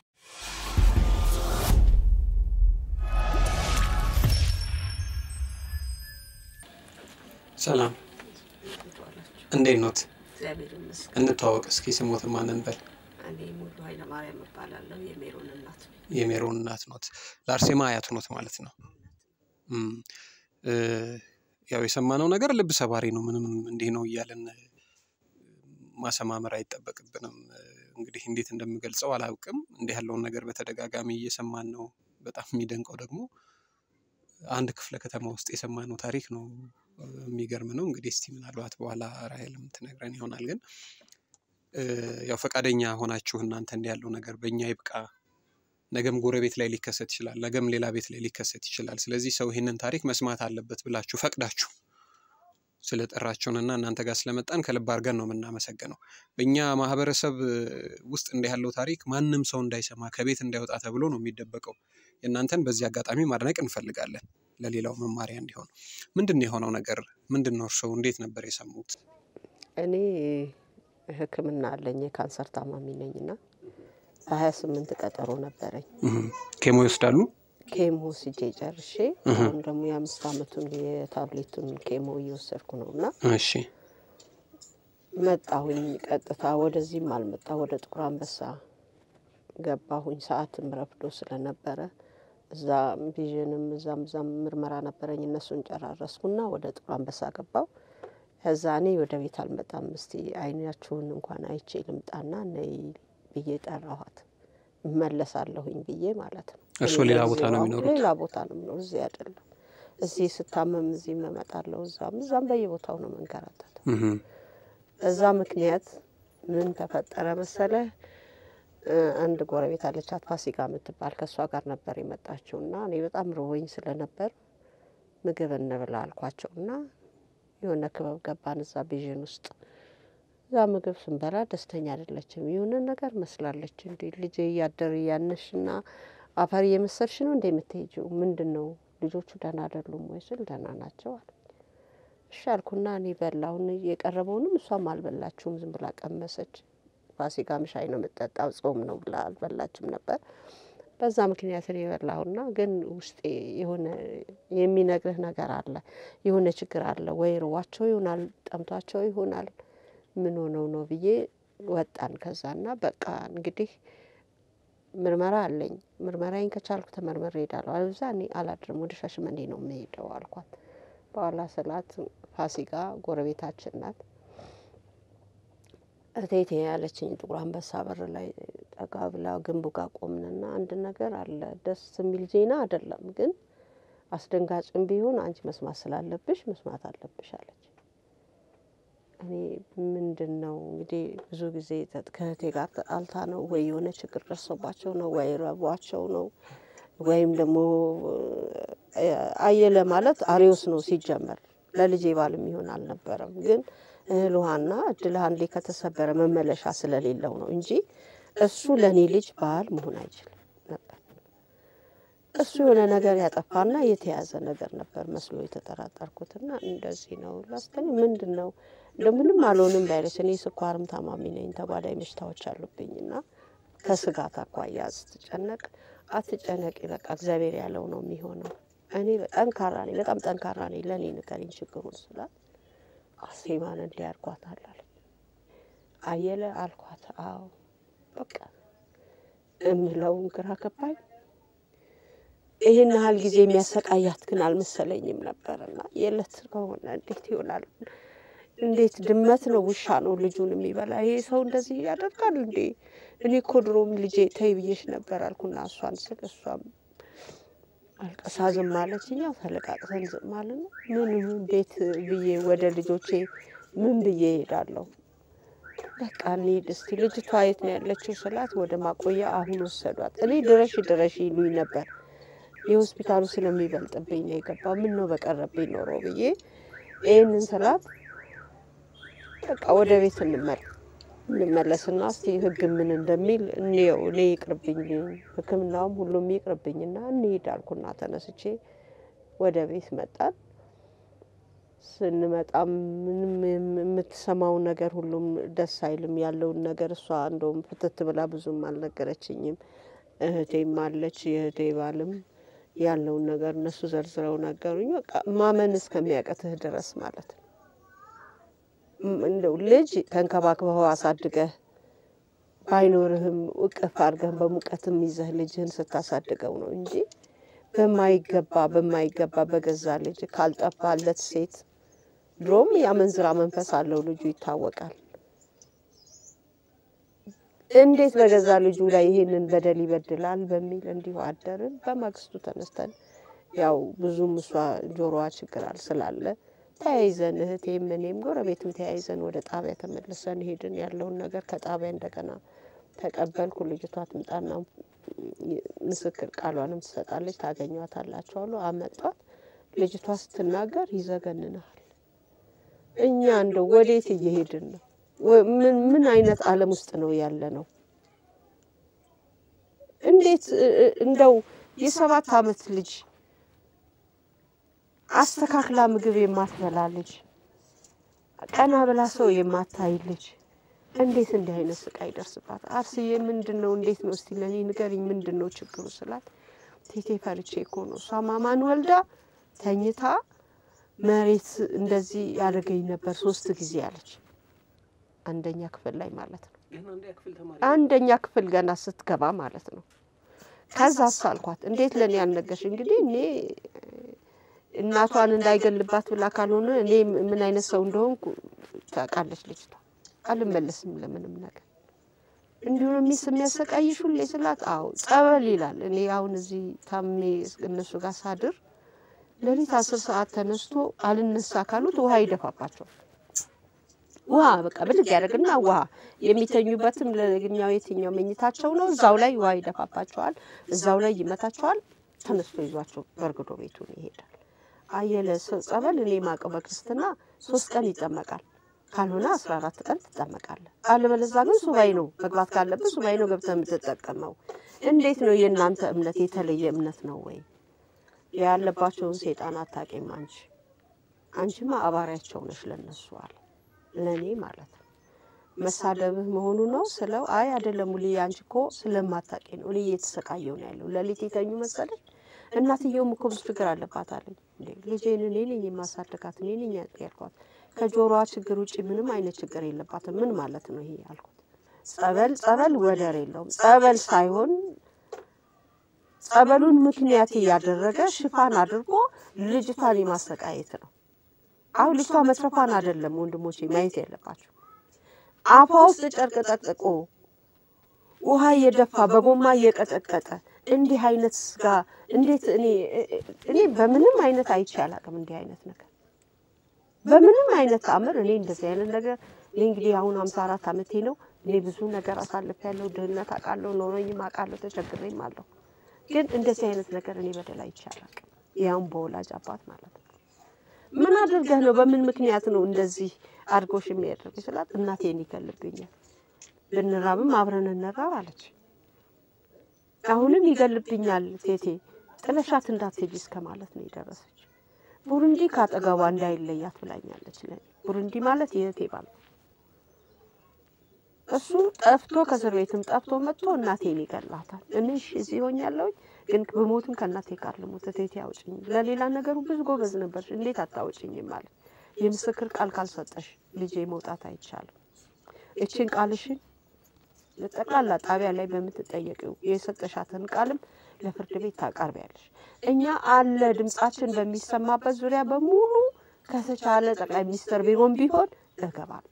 B: ሰላም እንዴት ኖት?
D: እግዚአብሔር ይመስገን።
B: እንተዋወቅ እስኪ ስሞት ማንን በል
D: እኔ ሙሉ ኃይለማርያም እባላለሁ። የሜሮን እናት ነኝ።
B: የሜሮን እናት ኖት። ለአርሴማ አያት ኖት ማለት ነው። እም፣ እ፣ ያው የሰማነው ነገር ልብ ሰባሪ ነው። ምንም እንዲህ ነው እያለን ማሰማመር አይጠበቅብንም። እ፣ እንግዲህ እንዴት እንደምገልጸው አላውቅም። እንዲህ ያለውን ነገር በተደጋጋሚ እየሰማን ነው። በጣም የሚደንቀው ደግሞ አንድ ክፍለ ከተማ ውስጥ የሰማነው ታሪክ ነው። የሚገርም ነው። እንግዲህ እስቲ ምናልባት በኋላ ራሄልም ትነግረን ይሆናል። ግን ያው ፈቃደኛ ሆናችሁ እናንተ እንዲህ ያለው ነገር በእኛ ይብቃ፣ ነገም ጎረቤት ላይ ሊከሰት ይችላል፣ ነገም ሌላ ቤት ላይ ሊከሰት ይችላል። ስለዚህ ሰው ይህንን ታሪክ መስማት አለበት ብላችሁ ፈቅዳችሁ ስለጠራችሁንና እናንተ ጋር ስለመጣን ከልብ አድርገን ነው የምናመሰግነው። በእኛ ማህበረሰብ ውስጥ እንዲህ ያለው ታሪክ ማንም ሰው እንዳይሰማ ከቤት እንዳይወጣ ተብሎ ነው የሚደበቀው። የእናንተን በዚህ አጋጣሚ ማድነቅ እንፈልጋለን፣ ለሌላው መማሪያ እንዲሆን። ምንድን ነው የሆነው ነገር? ምንድን ነው እርስዎ እንዴት ነበር የሰሙት?
A: እኔ ሕክምና አለኝ የካንሰር ታማሚ ነኝና በሀያ ስምንት ቀጠሮ ነበረኝ።
B: ኬሞ ይወስዳሉ?
A: ኬሞ ስጄ ጨርሼ አሁን ደግሞ የአምስት አመቱን የታብሌቱን ኬሞ እየወሰድኩ ነው እና
B: እሺ
A: መጣሁኝ። ቀጥታ ወደዚህም አልመጣ ወደ ጥቁር አንበሳ ገባሁኝ። ሰዓትም ረፍዶ ስለነበረ እዛ ቪዥንም እዛም እዛም ምርመራ ነበረኝ። እነሱን ጨራረስኩና ወደ ጥቁር አንበሳ ገባው። ከዛ እኔ ወደ ቤት አልመጣም፣ እስቲ አይናችሁን እንኳን አይቼ ልምጣና ነይ ብዬ ጠራኋት። እመለሳለሁኝ ብዬ ማለት ነው።
B: እርስዎ ሌላ ቦታ ነው የሚኖሩት?
A: ሌላ ቦታ ነው የምኖር፣ እዚህ አይደለም። እዚህ ስታመም እዚህ እመጣለሁ፣ እዛም እዛም በየቦታው ነው መንከራተተው። በዛ ምክንያት ምን ተፈጠረ መሰለ፣ አንድ ጎረቤት አለቻት ፋሲካ የምትባል ከእሷ ጋር ነበር የመጣችው እና እኔ በጣም ርቦኝ ስለነበር ምግብ እንብላ አልኳቸው እና የሆነ ክበብ ገባን እዛ ቢዥን ውስጥ እዛ ምግብ ስንበላ ደስተኛ አይደለችም። የሆነ ነገር መስላለች። እንዲ ልጄ እያደር እያነሽ ና አፈር እየመሰልሽ ነው እንደ የምትሄጂው ምንድን ነው? ልጆቹ ደህና አይደሉም ወይ ስል ደህና ናቸው አለ። እሺ አልኩና እኔ በላሁን የቀረበውንም እሷም አልበላችሁም፣ ዝም ብላ ቀመሰች። ፋሲካም ሻይ ነው የምጠጣው ጾም ነው ብላ አልበላችም ነበር። በዛ ምክንያት እኔ የበላሁና ግን ውስጤ የሆነ የሚነግርህ ነገር አለ፣ የሆነ ችግር አለ ወይ ርዋቸው ይሆናል ጠምቷቸው ይሆናል ምን ሆነው ነው ብዬ ወጣን። ከዛና በቃ እንግዲህ ምርመራ አለኝ ምርመራዬን ከቻልኩ ተመርምሬ እሄዳለሁ፣ አለበለዚያ እኔ አላድርም ወደ ሻሸመኔ ነው የምሄደው አልኳት። በኋላ ስላት ፋሲካ ጎረቤታችን ናት። እቴቴ ያለችኝ ጥቁር አንበሳ በር ላይ ጠጋ ብላ ግንቡ ጋር ቆምንና አንድ ነገር አለ ደስ የሚል ዜና አይደለም፣ ግን አስደንጋጭም ቢሆን አንቺ መስማት ስላለብሽ መስማት አለብሽ አለች። እኔ ምንድን ነው እንግዲህ ብዙ ጊዜ ከእህቴ ጋር ተጣልታ ነው ወይ የሆነ ችግር ደርሶባቸው ነው ወይ ረቧቸው ነው ወይም ደግሞ አየለ ማለት አሪዮስ ነው ሲጀመር ለልጄ ባል የሚሆን አልነበረም። ግን እህል ውሃና እድል አንዴ ከተሰበረ መመለሻ ስለሌለው ነው እንጂ እሱ ለእኔ ልጅ ባል መሆን አይችልም ነበር። እሱ የሆነ ነገር ያጠፋና የተያዘ ነገር ነበር መስሎ የተጠራጠርኩትና እንደዚህ ነው ላስተኔ ምንድን ነው እንደምንም አልሆንም ባይለች። እኔ ስኳርም ታማሚ ነኝ፣ ተጓዳኝ በሽታዎች አሉብኝና ከስጋት አኳያ ስትጨነቅ አትጨነቂ፣ በቃ እግዚአብሔር ያለው ነው የሚሆነው። እኔ ጠንካራ ነኝ፣ በጣም ጠንካራ ነኝ፣ ለእኔ ንገሪኝ ችግሩን ስላት አሴማን እንዲህ አድርጓታል አለች። አየለ አልኳት። አዎ በቃ እምለውን ግራ ገባኝ። ይህን ያህል ጊዜ የሚያሰቃያት ግን አልመሰለኝም ነበርና የለት ከሆነ እንዴት ይሆናል? እንዴት ድመት ነው ውሻ ነው ልጁን የሚበላ? ይሄ ሰው እንደዚህ ያደርጋል እንዴ? እኔ እኮ ድሮም ልጄ ተይ ብዬሽ ነበር አልኩና እሷን ስል እሷም አልቀሳ ዝም አለችኝ። ያው ተለቃቅሰን ዝም አልን። ምን ምን ቤት ብዬ ወደ ልጆቼ ምን ብዬ እሄዳለሁ? በቃ እንሂድ እስቲ ልጅቷ የት ነው ያለችው ስላት ወደ ማቆያ አሁን ወሰዷት። እኔ ድረሽ ድረሽ ይሉኝ ነበር የሆስፒታሉ ስለሚበልጥብኝ ነው የገባው። ምን ነው በቀረብኝ ኖሮ ብዬ ይህንን ስላት በቃ ወደ ቤት እንመል እንመለስና እስቲ ሕግ ምን እንደሚል እንየው። እኔ ይቅርብኝ፣ ሕክምናውም ሁሉም ይቅርብኝና እንሂድ አልኩና ተነስቼ ወደ ቤት መጣን። ስንመጣም ምንም የምትሰማው ነገር ሁሉም ደስ አይልም። ያለውን ነገር እሷ እንደውም ፍትት ብላ ብዙም አልነገረችኝም። እህቴም አለች የእህቴ ባልም ያለውን ነገር እነሱ ዘርዝረው ነገሩኝ። በቃ ማመን እስከሚያቀትህ ድረስ ማለት ነው። እንደው ልጅ ተንከባክበው አሳድገህ ባይኖርህም እቅፍ አድርገህ በሙቀትም ይዘህ ልጅህን ስታሳድገው ነው እንጂ በማይገባ በማይገባ በገዛ ልጅ ካልጠፋለት ሴት ድሮም የአመንዝራ መንፈስ አለው ልጁ ይታወቃል። እንዴት በገዛ ልጁ ላይ ይሄንን በደል ይበድላል በሚል እንዲሁ አደርን። በማግስቱ ተነስተን ያው ብዙም እሷ ጆሮዋ ችግር አል ስላለ ተያይዘን እህቴም እኔም ጎረቤትም ተያይዘን ወደ ጣቢያ ተመልሰን ሄድን። ያለውን ነገር ከጣቢያ እንደገና ተቀበልኩ። ልጅቷ ትምጣና ምስክር ቃሏንም ትሰጣለች፣ ታገኟታላችሁ አሉ። አመጧት። ልጅቷ ስትናገር ይዘገንናል። እኛ እንደው ወዴት እየሄድን ነው? ወ- ምን ምን አይነት ዓለም ውስጥ ነው ያለ ነው? እንዴት እ- እ- እንደው የሰባት ዓመት ልጅ አስተካክላ ምግብ የማትበላ ልጅ ቀና ብላ ሰው የማታይ ልጅ እንዴት እንዲህ አይነት ስቃይ ይደርስባት? አርስዬ ምንድን ነው እንዴት ነው እስቲ ለእኔ ንገሪኝ፣ ምንድን ነው ችግሩ ስላት ቴቴ ፈርቼ እኮ ነው እሷ ማማን ወልዳ ተኝታ መሬት እንደዚህ ያደርገኝ ነበር ሶስት ጊዜ አለች። አንደኛ ክፍል ላይ ማለት ነው። አንደኛ ክፍል ገና ስትገባ ማለት ነው። ከዛ አልኳት እንዴት ለእኔ ያልነገርሽ? እንግዲህ እኔ እናቷን እንዳይገልባት ብላ ካልሆነ እኔ ምን አይነት ሰው እንደሆንኩ ታውቃለች ልጅቷ። አልመለስም ለምንም ነገር እንዲሁ ነው የሚስ የሚያሰቃይሽ ሁሌ ስላት፣ አዎ ጸበል ይላል። እኔ አሁን እዚህ ታሜ እነሱ ጋር ሳድር ሌሊት አስር ሰዓት ተነስቶ አልነሳ ካሉት ውሃ ይደፋባቸዋል። ውሃ በቃ ብድግ ያደርግና ውሃ የሚተኙበትም ለኛው የትኛው መኝታቸው ነው። እዛው ላይ ውሃ ይደፋባቸዋል፣ እዛው ላይ ይመታቸዋል። ተነስቶ ይዟቸው በእርግዶ ቤቱን ይሄዳል። አየለ ሰው ጸበል እኔ ማቀው በክርስትና ሶስት ቀን ይጠመቃል፣ ካልሆነ አስራ አራት ቀን ትጠመቃለህ። አለበለዛ ግን ሱባኤ ነው መግባት ካለብህ ሱባኤ ነው ገብተህ የምትጠቀመው። እንዴት ነው የእናንተ እምነት የተለየ እምነት ነው ወይ? ያለባቸውን ሴጣን አታውቂም አንቺ አንቺማ አባሪያቸው ነሽ ለነሱ አለ ለእኔ ማለት ነው። መሳደብህ መሆኑ ነው ስለው፣ አይ አይደለም ሙሉ አንቺ እኮ ስለማታውቂ ነው እኔ እየተሰቃየሁ ነው ያለው። ሌሊት የተኙ መሰለሽ? እናትየውም እኮ ብዙ ችግር አለባት አለኝ። እንዴ ልጄን እኔ ነኝ የማሳደጋት እኔ ነኝ ያልኳት። ከጆሮዋ ችግር ውጭ ምንም አይነት ችግር የለባትም። ምን ማለት ነው ይሄ አልኩት። ጸበል ጸበል ወደር የለውም። ጸበል ሳይሆን ጸበሉን ምክንያት እያደረገ ሽፋን አድርጎ ልጅቷን የማሰቃየት ነው። አሁን ልጅቷ መትረፏን አይደለም ወንድሞቼ ማየት ያለባቸው። አፏ ውስጥ ጨርቅ ጠቅጥቆ ውሃ እየደፋ በጎማ እየቀጠቀጠ እንዲህ አይነት ስጋ እንዴት እኔ እኔ በምንም አይነት አይቼ አላውቅም። እንዲህ አይነት ነገር በምንም አይነት ተአምር እኔ እንደዚህ አይነት ነገር እኔ እንግዲህ አሁን ሀምሳ አራት ዓመቴ ነው። እኔ ብዙ ነገር አሳልፌያለሁ። ድህነት አውቃለሁ፣ ኖረኝም አውቃለሁ፣ ተቸግሬም አለሁ። ግን እንደዚህ አይነት ነገር እኔ በደል አይቼ አላውቅም። ያውም በወላጅ አባት ማለት ነው። ምን አድርገህ ነው? በምን ምክንያት ነው እንደዚህ አድርጎሽ የሚያደርግ ስላት፣ እናቴን ይገልብኛል፣ ብንራብም አብረን እንራብ አለች። አሁንም ይገልብኛል ቴቴ፣ ጥለሻት እንዳትሄጂ እስከ ማለት ነው የደረሰች። ቡሩንዲ ከአጠገቧ እንዳይለያት ብላኛለች። ለኔ ቡሩንዲ ማለት የእህቴ ባል ነው። እሱ ጠፍቶ ከእስር ቤትም ጠፍቶ መጥቶ እናቴን ይገላታል። እኔ እሺ እዚህ ሆኛለሁኝ ግን ብሞትም ከእናቴ ጋር ልሞት እቴቴ አውጭኝ። ለሌላ ነገሩ ብዙ ጎበዝ ነበርሽ፣ እንዴት አታውጭኝም? ማለት የምስክር ቃል ካልሰጠሽ ልጄ መውጣት አይቻልም። እችን ቃልሽን ጠቅላላ ጣቢያ ላይ በምትጠየቂው የሰጠሻትን ቃልም ለፍርድ ቤት ታቀርቢያለሽ። እኛ አለ ድምጻችን በሚሰማበት ዙሪያ በሙሉ ከተቻለ ጠቅላይ ሚኒስትር ቢሮም ቢሆን እገባለሁ።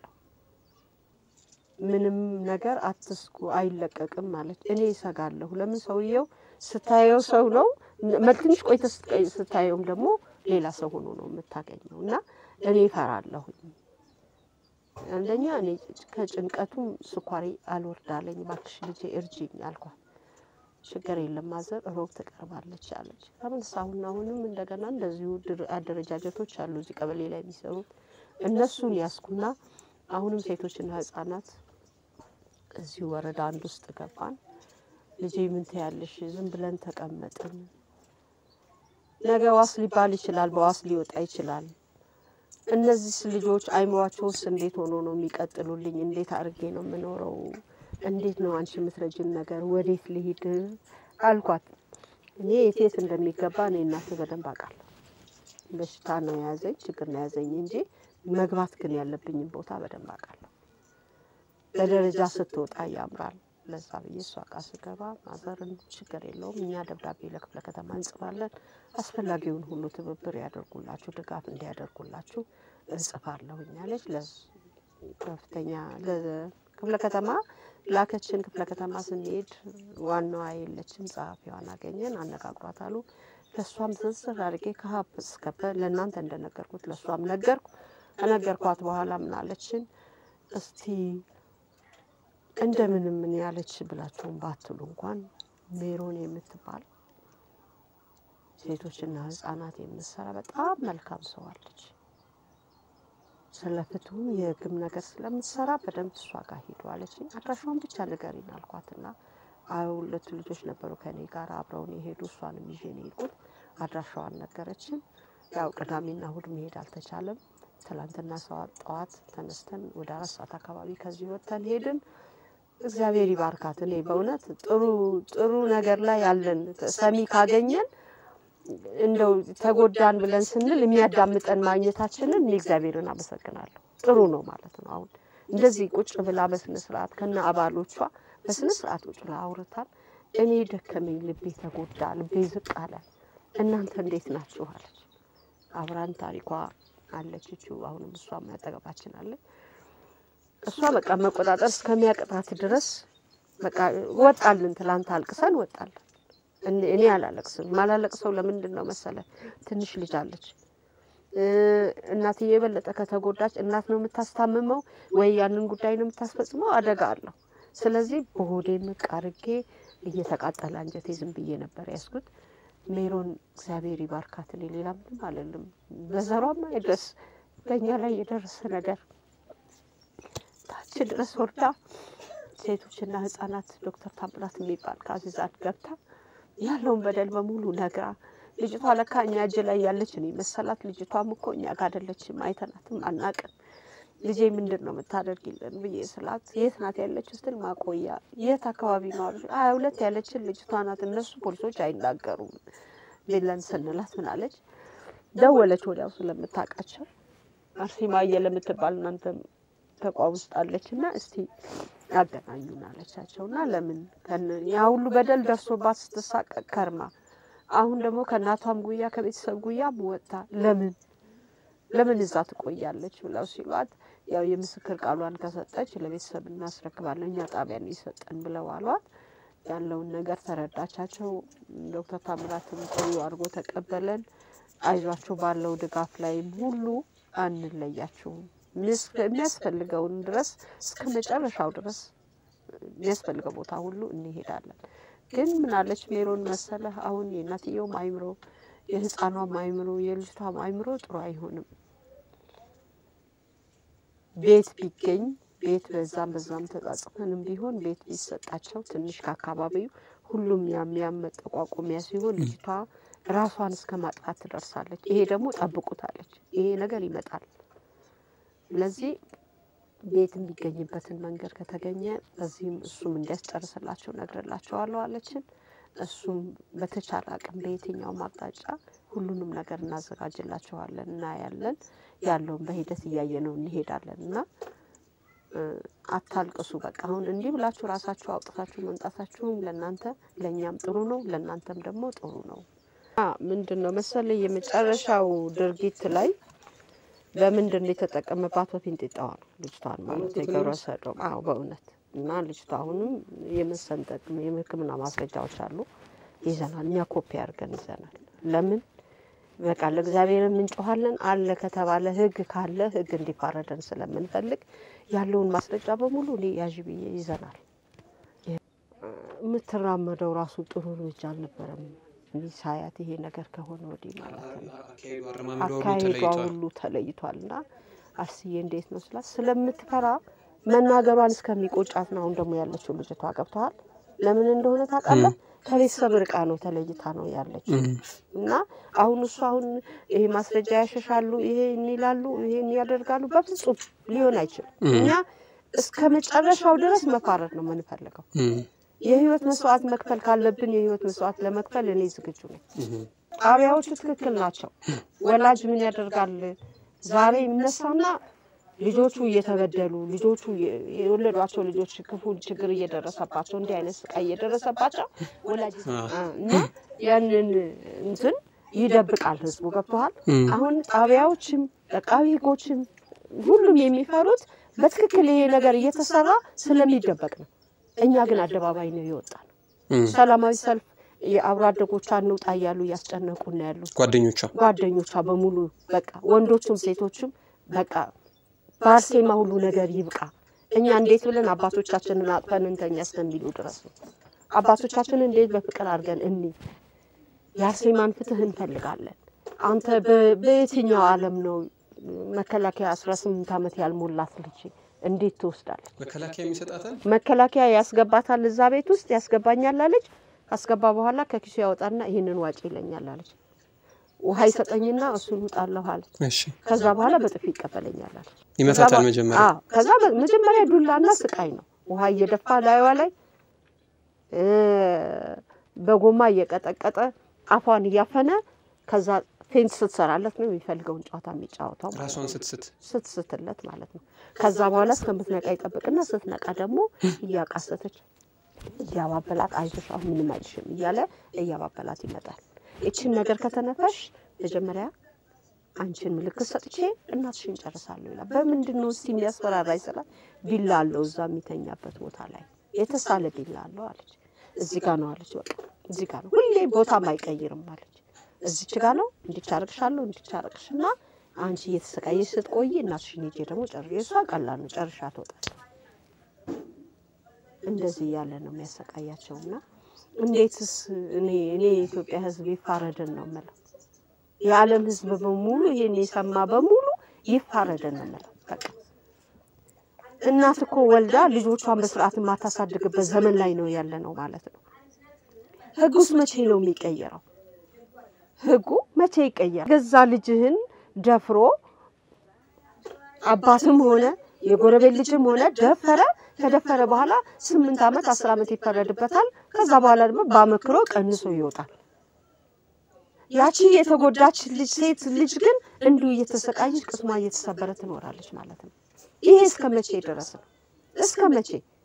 A: ምንም ነገር አትስጉ፣ አይለቀቅም ማለት እኔ ይሰጋለሁ። ለምን ሰውየው ስታየው ሰው ነው፣ ትንሽ ቆይተ ስታየውም ደግሞ ሌላ ሰው ሆኖ ነው የምታገኘው እና እኔ እፈራለሁኝ። አንደኛ እኔ ከጭንቀቱም ስኳሬ አልወርዳለኝ። እባክሽ ልጄ እርጅኝ አልኳት። ችግር የለም ማዘር ሮብ ትቀርባለች አለች። ተመልሳ አሁን አሁንም እንደገና እንደዚሁ አደረጃጀቶች አሉ እዚህ ቀበሌ ላይ የሚሰሩት እነሱን ያስኩና አሁንም ሴቶችና ህጻናት እዚሁ ወረዳ አንድ ውስጥ ገባን። ልጄ ምን ትያለሽ? ዝም ብለን ተቀመጥን። ነገ ዋስ ሊባል ይችላል፣ በዋስ ሊወጣ ይችላል። እነዚህ ልጆች አይምሯቸውስ እንዴት ሆኖ ነው የሚቀጥሉልኝ? እንዴት አድርጌ ነው የምኖረው? እንዴት ነው አንቺ የምትረጅን ነገር ወዴት ልሂድ አልኳት። እኔ የት የት እንደሚገባ እኔ እናቴ በደንብ አውቃለሁ። በሽታ ነው የያዘኝ ችግር ነው የያዘኝ እንጂ መግባት ግን ያለብኝን ቦታ በደንብ አውቃለሁ። በደረጃ ስትወጣ ያምራል። ለዛ ብዬ እሷ ጋ ስገባ ማዘርን ችግር የለውም እኛ ደብዳቤ ለክፍለ ከተማ እንጽፋለን፣ አስፈላጊውን ሁሉ ትብብር ያደርጉላችሁ፣ ድጋፍ እንዲያደርጉላችሁ እንጽፋለሁ እኛለች። ከፍተኛ ክፍለ ከተማ ላከችን። ክፍለ ከተማ ስንሄድ ዋናዋ የለችም፣ ጸሐፊዋን አገኘን፣ አነጋግሯት አሉ። ለእሷም ዝርዝር አድርጌ ከሀብ እስከ ፐ ለእናንተ እንደነገርኩት ለእሷም ነገርኩ። ከነገርኳት በኋላ ምን አለችን? እስቲ እንደምንም ምን ያለች ብላችሁም ባትሉ እንኳን ሜሮን የምትባል ሴቶችና ሕጻናት የምትሰራ በጣም መልካም ሰው አለች። ስለ ፍትሁም የህግም ነገር ስለምትሰራ በደንብ እሷ ጋር ሂዱ አለችኝ። አድራሻውን ብቻ ንገሪኝ አልኳትና አይ ሁለቱ ልጆች ነበሩ ከኔ ጋር አብረውን የሄዱ እሷንም ይዤ ነው የሄድኩት። አድራሻዋን ነገረችን። ያው ቅዳሜና እሁድ መሄድ አልተቻለም። ትላንትና ሰዓት ጠዋት ተነስተን ወደ አራት ሰዓት አካባቢ ከዚህ ወጥተን ሄድን። እግዚአብሔር ይባርካት። እኔ በእውነት ጥሩ ጥሩ ነገር ላይ ያለን ሰሚ ካገኘን እንደው ተጎዳን ብለን ስንል የሚያዳምጠን ማግኘታችንን እኔ እግዚአብሔርን አመሰግናለሁ። ጥሩ ነው ማለት ነው። አሁን እንደዚህ ቁጭ ብላ በስነ ስርዓት ከነ አባሎቿ በስነ ስርዓት ቁጭ ብላ አውርታል። እኔ ደከመኝ፣ ልቤ ተጎዳ፣ ልቤ ዝቅ አለ። እናንተ እንዴት ናችሁ አለች። አብራን ታሪኳ አለች እቹ አሁንም እሷም አጠገባችን አለች። እሷ በቃ መቆጣጠር እስከሚያቅታት ድረስ በቃ ወጣልን። ትላንት አልቅሰን ወጣልን። እኔ እኔ አላለቅስም። ማላለቅሰው ለምንድን ነው መሰለ? ትንሽ ልጅ አለች። እናትዬ የበለጠ ከተጎዳች እናት ነው የምታስታምመው ወይ ያንን ጉዳይ ነው የምታስፈጽመው? አደጋ አለው። ስለዚህ በሆዴ ምቅ አርጌ እየተቃጠለ አንጀቴ ዝም ብዬ ነበር ያስኩት። ሜሮን እግዚአብሔር ይባርካት። እኔ ሌላ ምንም አለልም። በዘሯማ የድረስ በእኛ ላይ የደረሰ ነገር ታች ድረስ ወርዳ ሴቶችና ሕጻናት ዶክተር ታምራት የሚባል ከአዚዛት ገብታ ያለውን በደል በሙሉ ነግራ ልጅቷ ለካ እኛ እጅ ላይ ያለች ነው መሰላት። ልጅቷም እኮ እኛ ጋር አይደለችም፣ አይተናትም፣ አናቅም። ልጄ ምንድን ነው የምታደርጊልን ብዬ ስላት የት ናት ያለችው ስትል ማቆያ የት አካባቢ ነው አለች። ሀያ ሁለት ያለችን ልጅቷ ናት። እነሱ ፖሊሶች አይናገሩም ብለን ስንላት ምናለች ደወለች ወዲያው ስለምታውቃቸው አርሴማየ ለምትባል እናንተም ተቋም ውስጥ አለች እና እስቲ ያገናኙን አለቻቸው እና ለምን ያ ሁሉ በደል ደርሶባት ስትሳቀቅ ከርማ አሁን ደግሞ ከእናቷም ጉያ ከቤተሰብ ጉያም ወጥታ ለምን ለምን እዛ ትቆያለች ብለው ሲሏት ያው የምስክር ቃሏን ከሰጠች ለቤተሰብ እናስረክባለን እኛ ጣቢያ ነው የሰጠን ብለው አሏት። ያለውን ነገር ተረዳቻቸው። ዶክተር ታምራትም ጥሩ አድርጎ ተቀበለን። አይዟቸው ባለው ድጋፍ ላይም ሁሉ አንለያችሁም የሚያስፈልገውን ድረስ እስከ መጨረሻው ድረስ የሚያስፈልገው ቦታ ሁሉ እንሄዳለን። ግን ምናለች ሜሮን መሰለህ አሁን የእናትየውም አይምሮ የህፃኗም አይምሮ የልጅቷም አይምሮ ጥሩ አይሆንም። ቤት ቢገኝ ቤት በዛም በዛም ተጻጽፈንም ቢሆን ቤት ቢሰጣቸው ትንሽ ከአካባቢው ሁሉም ያም ያም መጠቋቆሚያ ሲሆን ልጅቷ ራሷን እስከ ማጥፋት ትደርሳለች። ይሄ ደግሞ ጠብቁታለች። ይሄ ነገር ይመጣል። ስለዚህ ቤት የሚገኝበትን መንገድ ከተገኘ በዚህም እሱም እንዲያስጨርስላቸው ነግርላቸዋለሁ አለችን። እሱም በተቻለ አቅም በየትኛውም አቅጣጫ ሁሉንም ነገር እናዘጋጅላቸዋለን፣ እናያለን። ያለውን በሂደት እያየነው እንሄዳለን እና አታልቅሱ። በቃ አሁን እንዲህ ብላችሁ ራሳችሁ አውጥታችሁ መምጣታችሁም ለእናንተ ለእኛም ጥሩ ነው፣ ለእናንተም ደግሞ ጥሩ ነው። ምንድን ነው መሰለኝ የመጨረሻው ድርጊት ላይ በምንድን ነው የተጠቀመባት? በፊንጢጣዋ ነው ልጅቷን ማለት የገብረ ሰዶም። አዎ በእውነት እና ልጅቷ አሁንም የመሰንጠቅ የሕክምና ማስረጃዎች አሉ ይዘናል። እኛ ኮፒ አድርገን ይዘናል። ለምን በቃ ለእግዚአብሔር እንጮኋለን አለ ከተባለ ሕግ ካለ ሕግ እንዲፋረደን ስለምንፈልግ ያለውን ማስረጃ በሙሉ እኔ ያዥ ብዬ ይዘናል። የምትራመደው ራሱ ጥሩ እርምጃ አልነበረም። እንዲህ ሳያት ይሄ ነገር ከሆነ ወዲህ ማለት ነው አካሄዷ ሁሉ ተለይቷል። እና አስዬ እንዴት ነው ስላት ስለምትፈራ መናገሯን እስከሚቆጫት ነው አሁን ደግሞ ያለችው ልጅቷ። ገብተዋል። ለምን እንደሆነ ታውቃለህ? ከቤተሰብ ርቃ ነው ተለይታ ነው ያለችው። እና አሁን እሱ አሁን ይሄ ማስረጃ ያሸሻሉ፣ ይሄ ይላሉ፣ ይሄን ያደርጋሉ። በፍጹም ሊሆን አይችልም። እኛ እስከ መጨረሻው ድረስ መፋረድ ነው የምንፈልገው። የህይወት መስዋዕት መክፈል ካለብን የህይወት መስዋዕት ለመክፈል እኔ ዝግጁ ነኝ። ጣቢያዎቹ ትክክል ናቸው። ወላጅ ምን ያደርጋል ዛሬ ይነሳና ልጆቹ እየተበደሉ ልጆቹ የወለዷቸው ልጆች ክፉ ችግር እየደረሰባቸው እንዲህ አይነት ስቃይ እየደረሰባቸው ወላጅ እና ያንን እንትን ይደብቃል ህዝቡ። ገብተዋል። አሁን ጣቢያዎችም አቃቢ ህጎችም ሁሉም የሚፈሩት በትክክል ይሄ ነገር እየተሰራ ስለሚደበቅ ነው። እኛ ግን አደባባይ ነው የወጣ ነው።
B: እም፣
A: ሰላማዊ ሰልፍ የአብሮ አደጎቿ እንውጣ እያሉ እያስጨነቁ ነው ያሉት።
B: ጓደኞቿ
A: ጓደኞቿ በሙሉ በቃ ወንዶቹም ሴቶችም በቃ በአርሴማ ሁሉ ነገር ይብቃ፣ እኛ እንዴት ብለን አባቶቻችንን አጥፈን እንተኛ እስከሚሉ ድረስ ነው። አባቶቻችንን እንዴት በፍቅር አድርገን እኒ የአርሴማን ፍትህ እንፈልጋለን። አንተ በ- በየትኛው ዓለም ነው መከላከያ አስራ ስምንት ዓመት ያልሞላት ልጅ እንዴት ትወስዳለች?
B: መከላከያ የሚሰጣታል
A: መከላከያ ያስገባታል እዛ ቤት ውስጥ ያስገባኛል አለች። ካስገባ በኋላ ከኪሱ ያወጣና ይህንን ዋጭ ይለኛል አለች። ውሃ ይሰጠኝና እሱን ውጣለሁ አለች።
B: እሺ
A: ከዛ በኋላ በጥፊ ይቀበለኛል አለች።
B: ይመታታል
A: ከዛ በ-
B: መጀመሪያ
A: አዎ፣ ከዛ በ- መጀመሪያ ዱላና ስቃይ ነው። ውሃ እየደፋ ላይዋ ላይ እ፣ በጎማ እየቀጠቀጠ አፏን እያፈነ ከዛ ፌንት ስትሰራለት ነው የሚፈልገውን ጨዋታ የሚጫወተው ማለት ነው።
B: ራሷን ስትስት
A: ስትስትለት ማለት ነው። ከዛ በኋላ እስከምትነቃ ይጠብቅና ስትነቃ ደግሞ እያቃሰተች እያባበላት አይዞሽ አሁን ምንም አይልሽም እያለ እያባበላት ይመጣል። ይችን ነገር ከተነፈሽ መጀመሪያ አንቺን ምልክት ሰጥቼ እናትሽን ጨርሳለሁ ይላል። በምንድን ነው እስቲ የሚያስፈራራኝ ስላት ቢላ አለው እዛ የሚተኛበት ቦታ ላይ የተሳለ ቢላ አለው አለች። እዚህ ጋ ነው አለች። በቃ እዚህ ጋ ነው ሁሌ ቦታም አይቀይርም አለች። እዚች ጋ ነው እንዲቻረቅሻለሁ እንዲቻረቅሽና አንቺ እየተሰቃየሽ ስትቆይ እናትሽን ሄጄ ደግሞ ጨር የእሷ ቀላል ነው ጨርሻ ትወጣል። እንደዚህ እያለ ነው የሚያሰቃያቸውና እንዴትስ እኔ እኔ የኢትዮጵያ ሕዝብ ይፋረደን ነው የምለው። የዓለም ሕዝብ በሙሉ ይሄን የሰማ በሙሉ ይፋረደን ነው የምለው። በቃ እናት እኮ ወልዳ ልጆቿን በስርዓት የማታሳድግበት ዘመን ላይ ነው ያለ ነው ማለት ነው። ሕጉስ መቼ ነው የሚቀየረው? ሕጉ መቼ ይቀየራል? ገዛ ልጅህን ደፍሮ አባትም ሆነ የጎረቤት ልጅም ሆነ ደፈረ። ከደፈረ በኋላ ስምንት ዓመት አስር ዓመት ይፈረድበታል። ከዛ በኋላ ደግሞ በአመክሮ ቀንሶ ይወጣል። ያቺ የተጎዳች ልጅ ሴት ልጅ ግን እንዲሁ እየተሰቃየች ቅስሟ እየተሰበረ ትኖራለች ማለት ነው። ይሄ እስከ መቼ ድረስ ነው? እስከ መቼ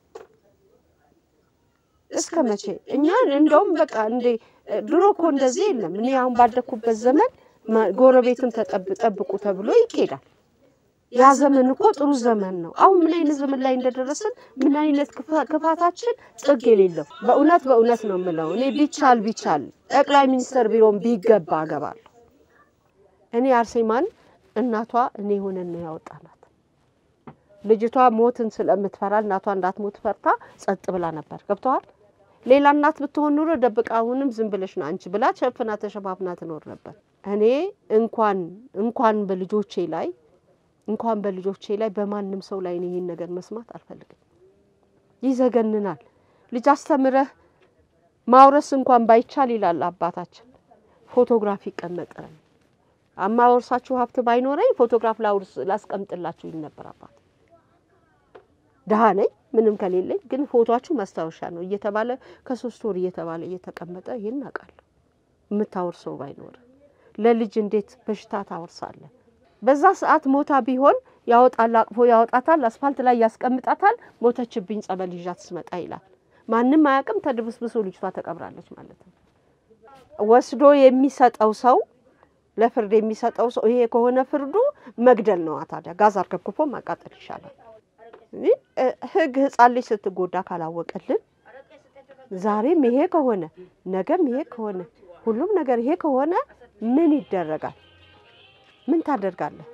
A: እስከ መቼ? እኛ እንደውም በቃ እንደ ድሮ እኮ እንደዚህ የለም። እኔ አሁን ባደግኩበት ዘመን ማ- ጎረቤትን ተጠብ- ጠብቁ ተብሎ ይኬዳል። ያ ዘመን እኮ ጥሩ ዘመን ነው። አሁን ምን አይነት ዘመን ላይ እንደደረስን ምን አይነት ክፋ- ክፋታችን ጥግ የሌለው በእውነት በእውነት ነው የምለው። እኔ ቢቻል ቢቻል ጠቅላይ ሚኒስትር ቢሮን ቢገባ አገባለሁ። እኔ አርሴማን እናቷ እኔ ሆነን ነው ያወጣናት። ልጅቷ ሞትን ስለምትፈራ እናቷ እንዳትሞት ፈርታ ጸጥ ብላ ነበር። ገብተዋል። ሌላ እናት ብትሆን ኑሮ ደብቃ አሁንም ዝም ብለሽ ነው አንቺ ብላ ሸፍና ተሸፋፍና ትኖር ነበር። እኔ እንኳን እንኳን በልጆቼ ላይ እንኳን በልጆቼ ላይ በማንም ሰው ላይ እኔ ይህን ነገር መስማት አልፈልግም። ይዘገንናል። ልጅ አስተምረህ ማውረስ እንኳን ባይቻል ይላል አባታችን፣ ፎቶግራፍ ይቀመጣል። አማወርሳችሁ ሀብት ባይኖረኝ ፎቶግራፍ ላውርስ ላስቀምጥላችሁ ይል ነበር አባት። ድሀ ነኝ ምንም ከሌለኝ ግን ፎቶችሁ ማስታወሻ ነው እየተባለ ከሶስት ወር እየተባለ እየተቀመጠ ይህን አውቃለሁ። የምታወርሰው ባይኖር ለልጅ እንዴት በሽታ ታወርሳለህ? በዛ ሰዓት ሞታ ቢሆን ያወጣል፣ አቅፎ ያወጣታል፣ አስፋልት ላይ ያስቀምጣታል። ሞተችብኝ ጸበል ይዣት ስመጣ ይላል። ማንም አያውቅም። ተድብስብሶ ልጅቷ ተቀብራለች ማለት ነው። ወስዶ የሚሰጠው ሰው ለፍርድ የሚሰጠው ሰው ይሄ ከሆነ ፍርዱ መግደል ነዋ። ታዲያ ጋዝ አርከፍክፎ ማቃጠል ይሻላል። እ ህግ ህፃን ልጅ ስትጎዳ ካላወቀልን ዛሬም ይሄ ከሆነ ነገም ይሄ ከሆነ ሁሉም ነገር ይሄ ከሆነ ምን ይደረጋል? ምን ታደርጋለህ?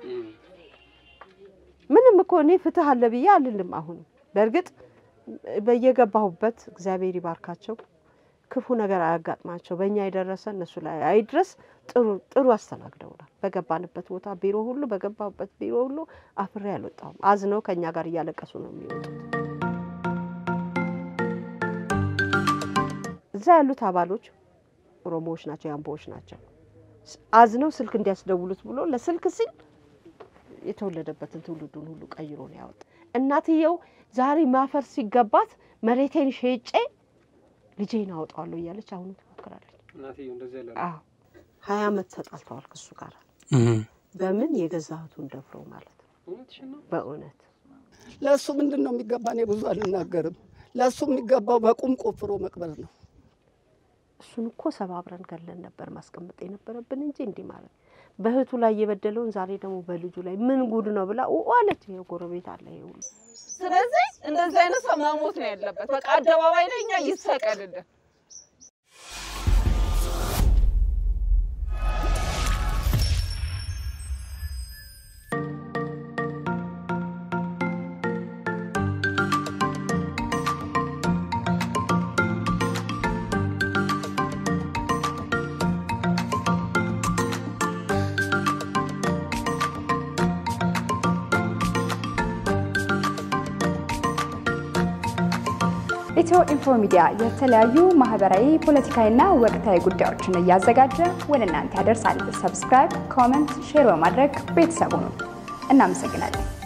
A: ምንም እኮ እኔ ፍትህ አለ ብዬ አልልም። አሁን በእርግጥ በየገባሁበት እግዚአብሔር ይባርካቸው፣ ክፉ ነገር አያጋጥማቸው፣ በእኛ የደረሰ እነሱ ላይ አይድረስ። ጥሩ ጥሩ አስተናግደውናል። በገባንበት ቦታ ቢሮ ሁሉ በገባሁበት ቢሮ ሁሉ አፍሬ አልወጣሁም። አዝነው ከእኛ ጋር እያለቀሱ ነው የሚወጡት። እዛ ያሉት አባሎች ኦሮሞዎች ናቸው፣ የአምቦዎች ናቸው። አዝነው ስልክ እንዲያስደውሉት ብሎ ለስልክ ሲል የተወለደበትን ትውልዱን ሁሉ ቀይሮ ነው ያወጣ። እናትየው ዛሬ ማፈር ሲገባት መሬቴን ሸጬ ልጄን አወጣዋለሁ እያለች አሁኑ ትሞክራለች። አዎ ሀያ ዓመት ተጣልተዋል ከሱ ጋር በምን የገዛ እህቱን ደፍሮ ማለት ነው። በእውነት
E: ለእሱ ምንድን ነው የሚገባ? እኔ ብዙ አልናገርም። ለእሱ የሚገባው በቁም ቆፍሮ መቅበር ነው።
A: እሱን እኮ ሰባብረን ገለን ነበር ማስቀመጥ የነበረብን እንጂ እንዲህ ማለት በእህቱ ላይ የበደለውን ዛሬ ደግሞ በልጁ ላይ ምን ጉድ ነው ብላ ኡ አለች። ይሄ ጎረቤት አለ ይሄ ሁሉ
F: ስለዚህ እንደዚህ አይነት ሰው መሞት ነው ያለበት። በቃ አደባባይ ላይ እኛ ይሰቀልልን።
G: ኢትዮ ኢንፎ ሚዲያ የተለያዩ ማህበራዊ፣ ፖለቲካዊና ወቅታዊ ጉዳዮችን እያዘጋጀ ወደ እናንተ ያደርሳል። ሰብስክራይብ፣ ኮመንት፣ ሼር በማድረግ ቤተሰቡ ነው። እናመሰግናለን።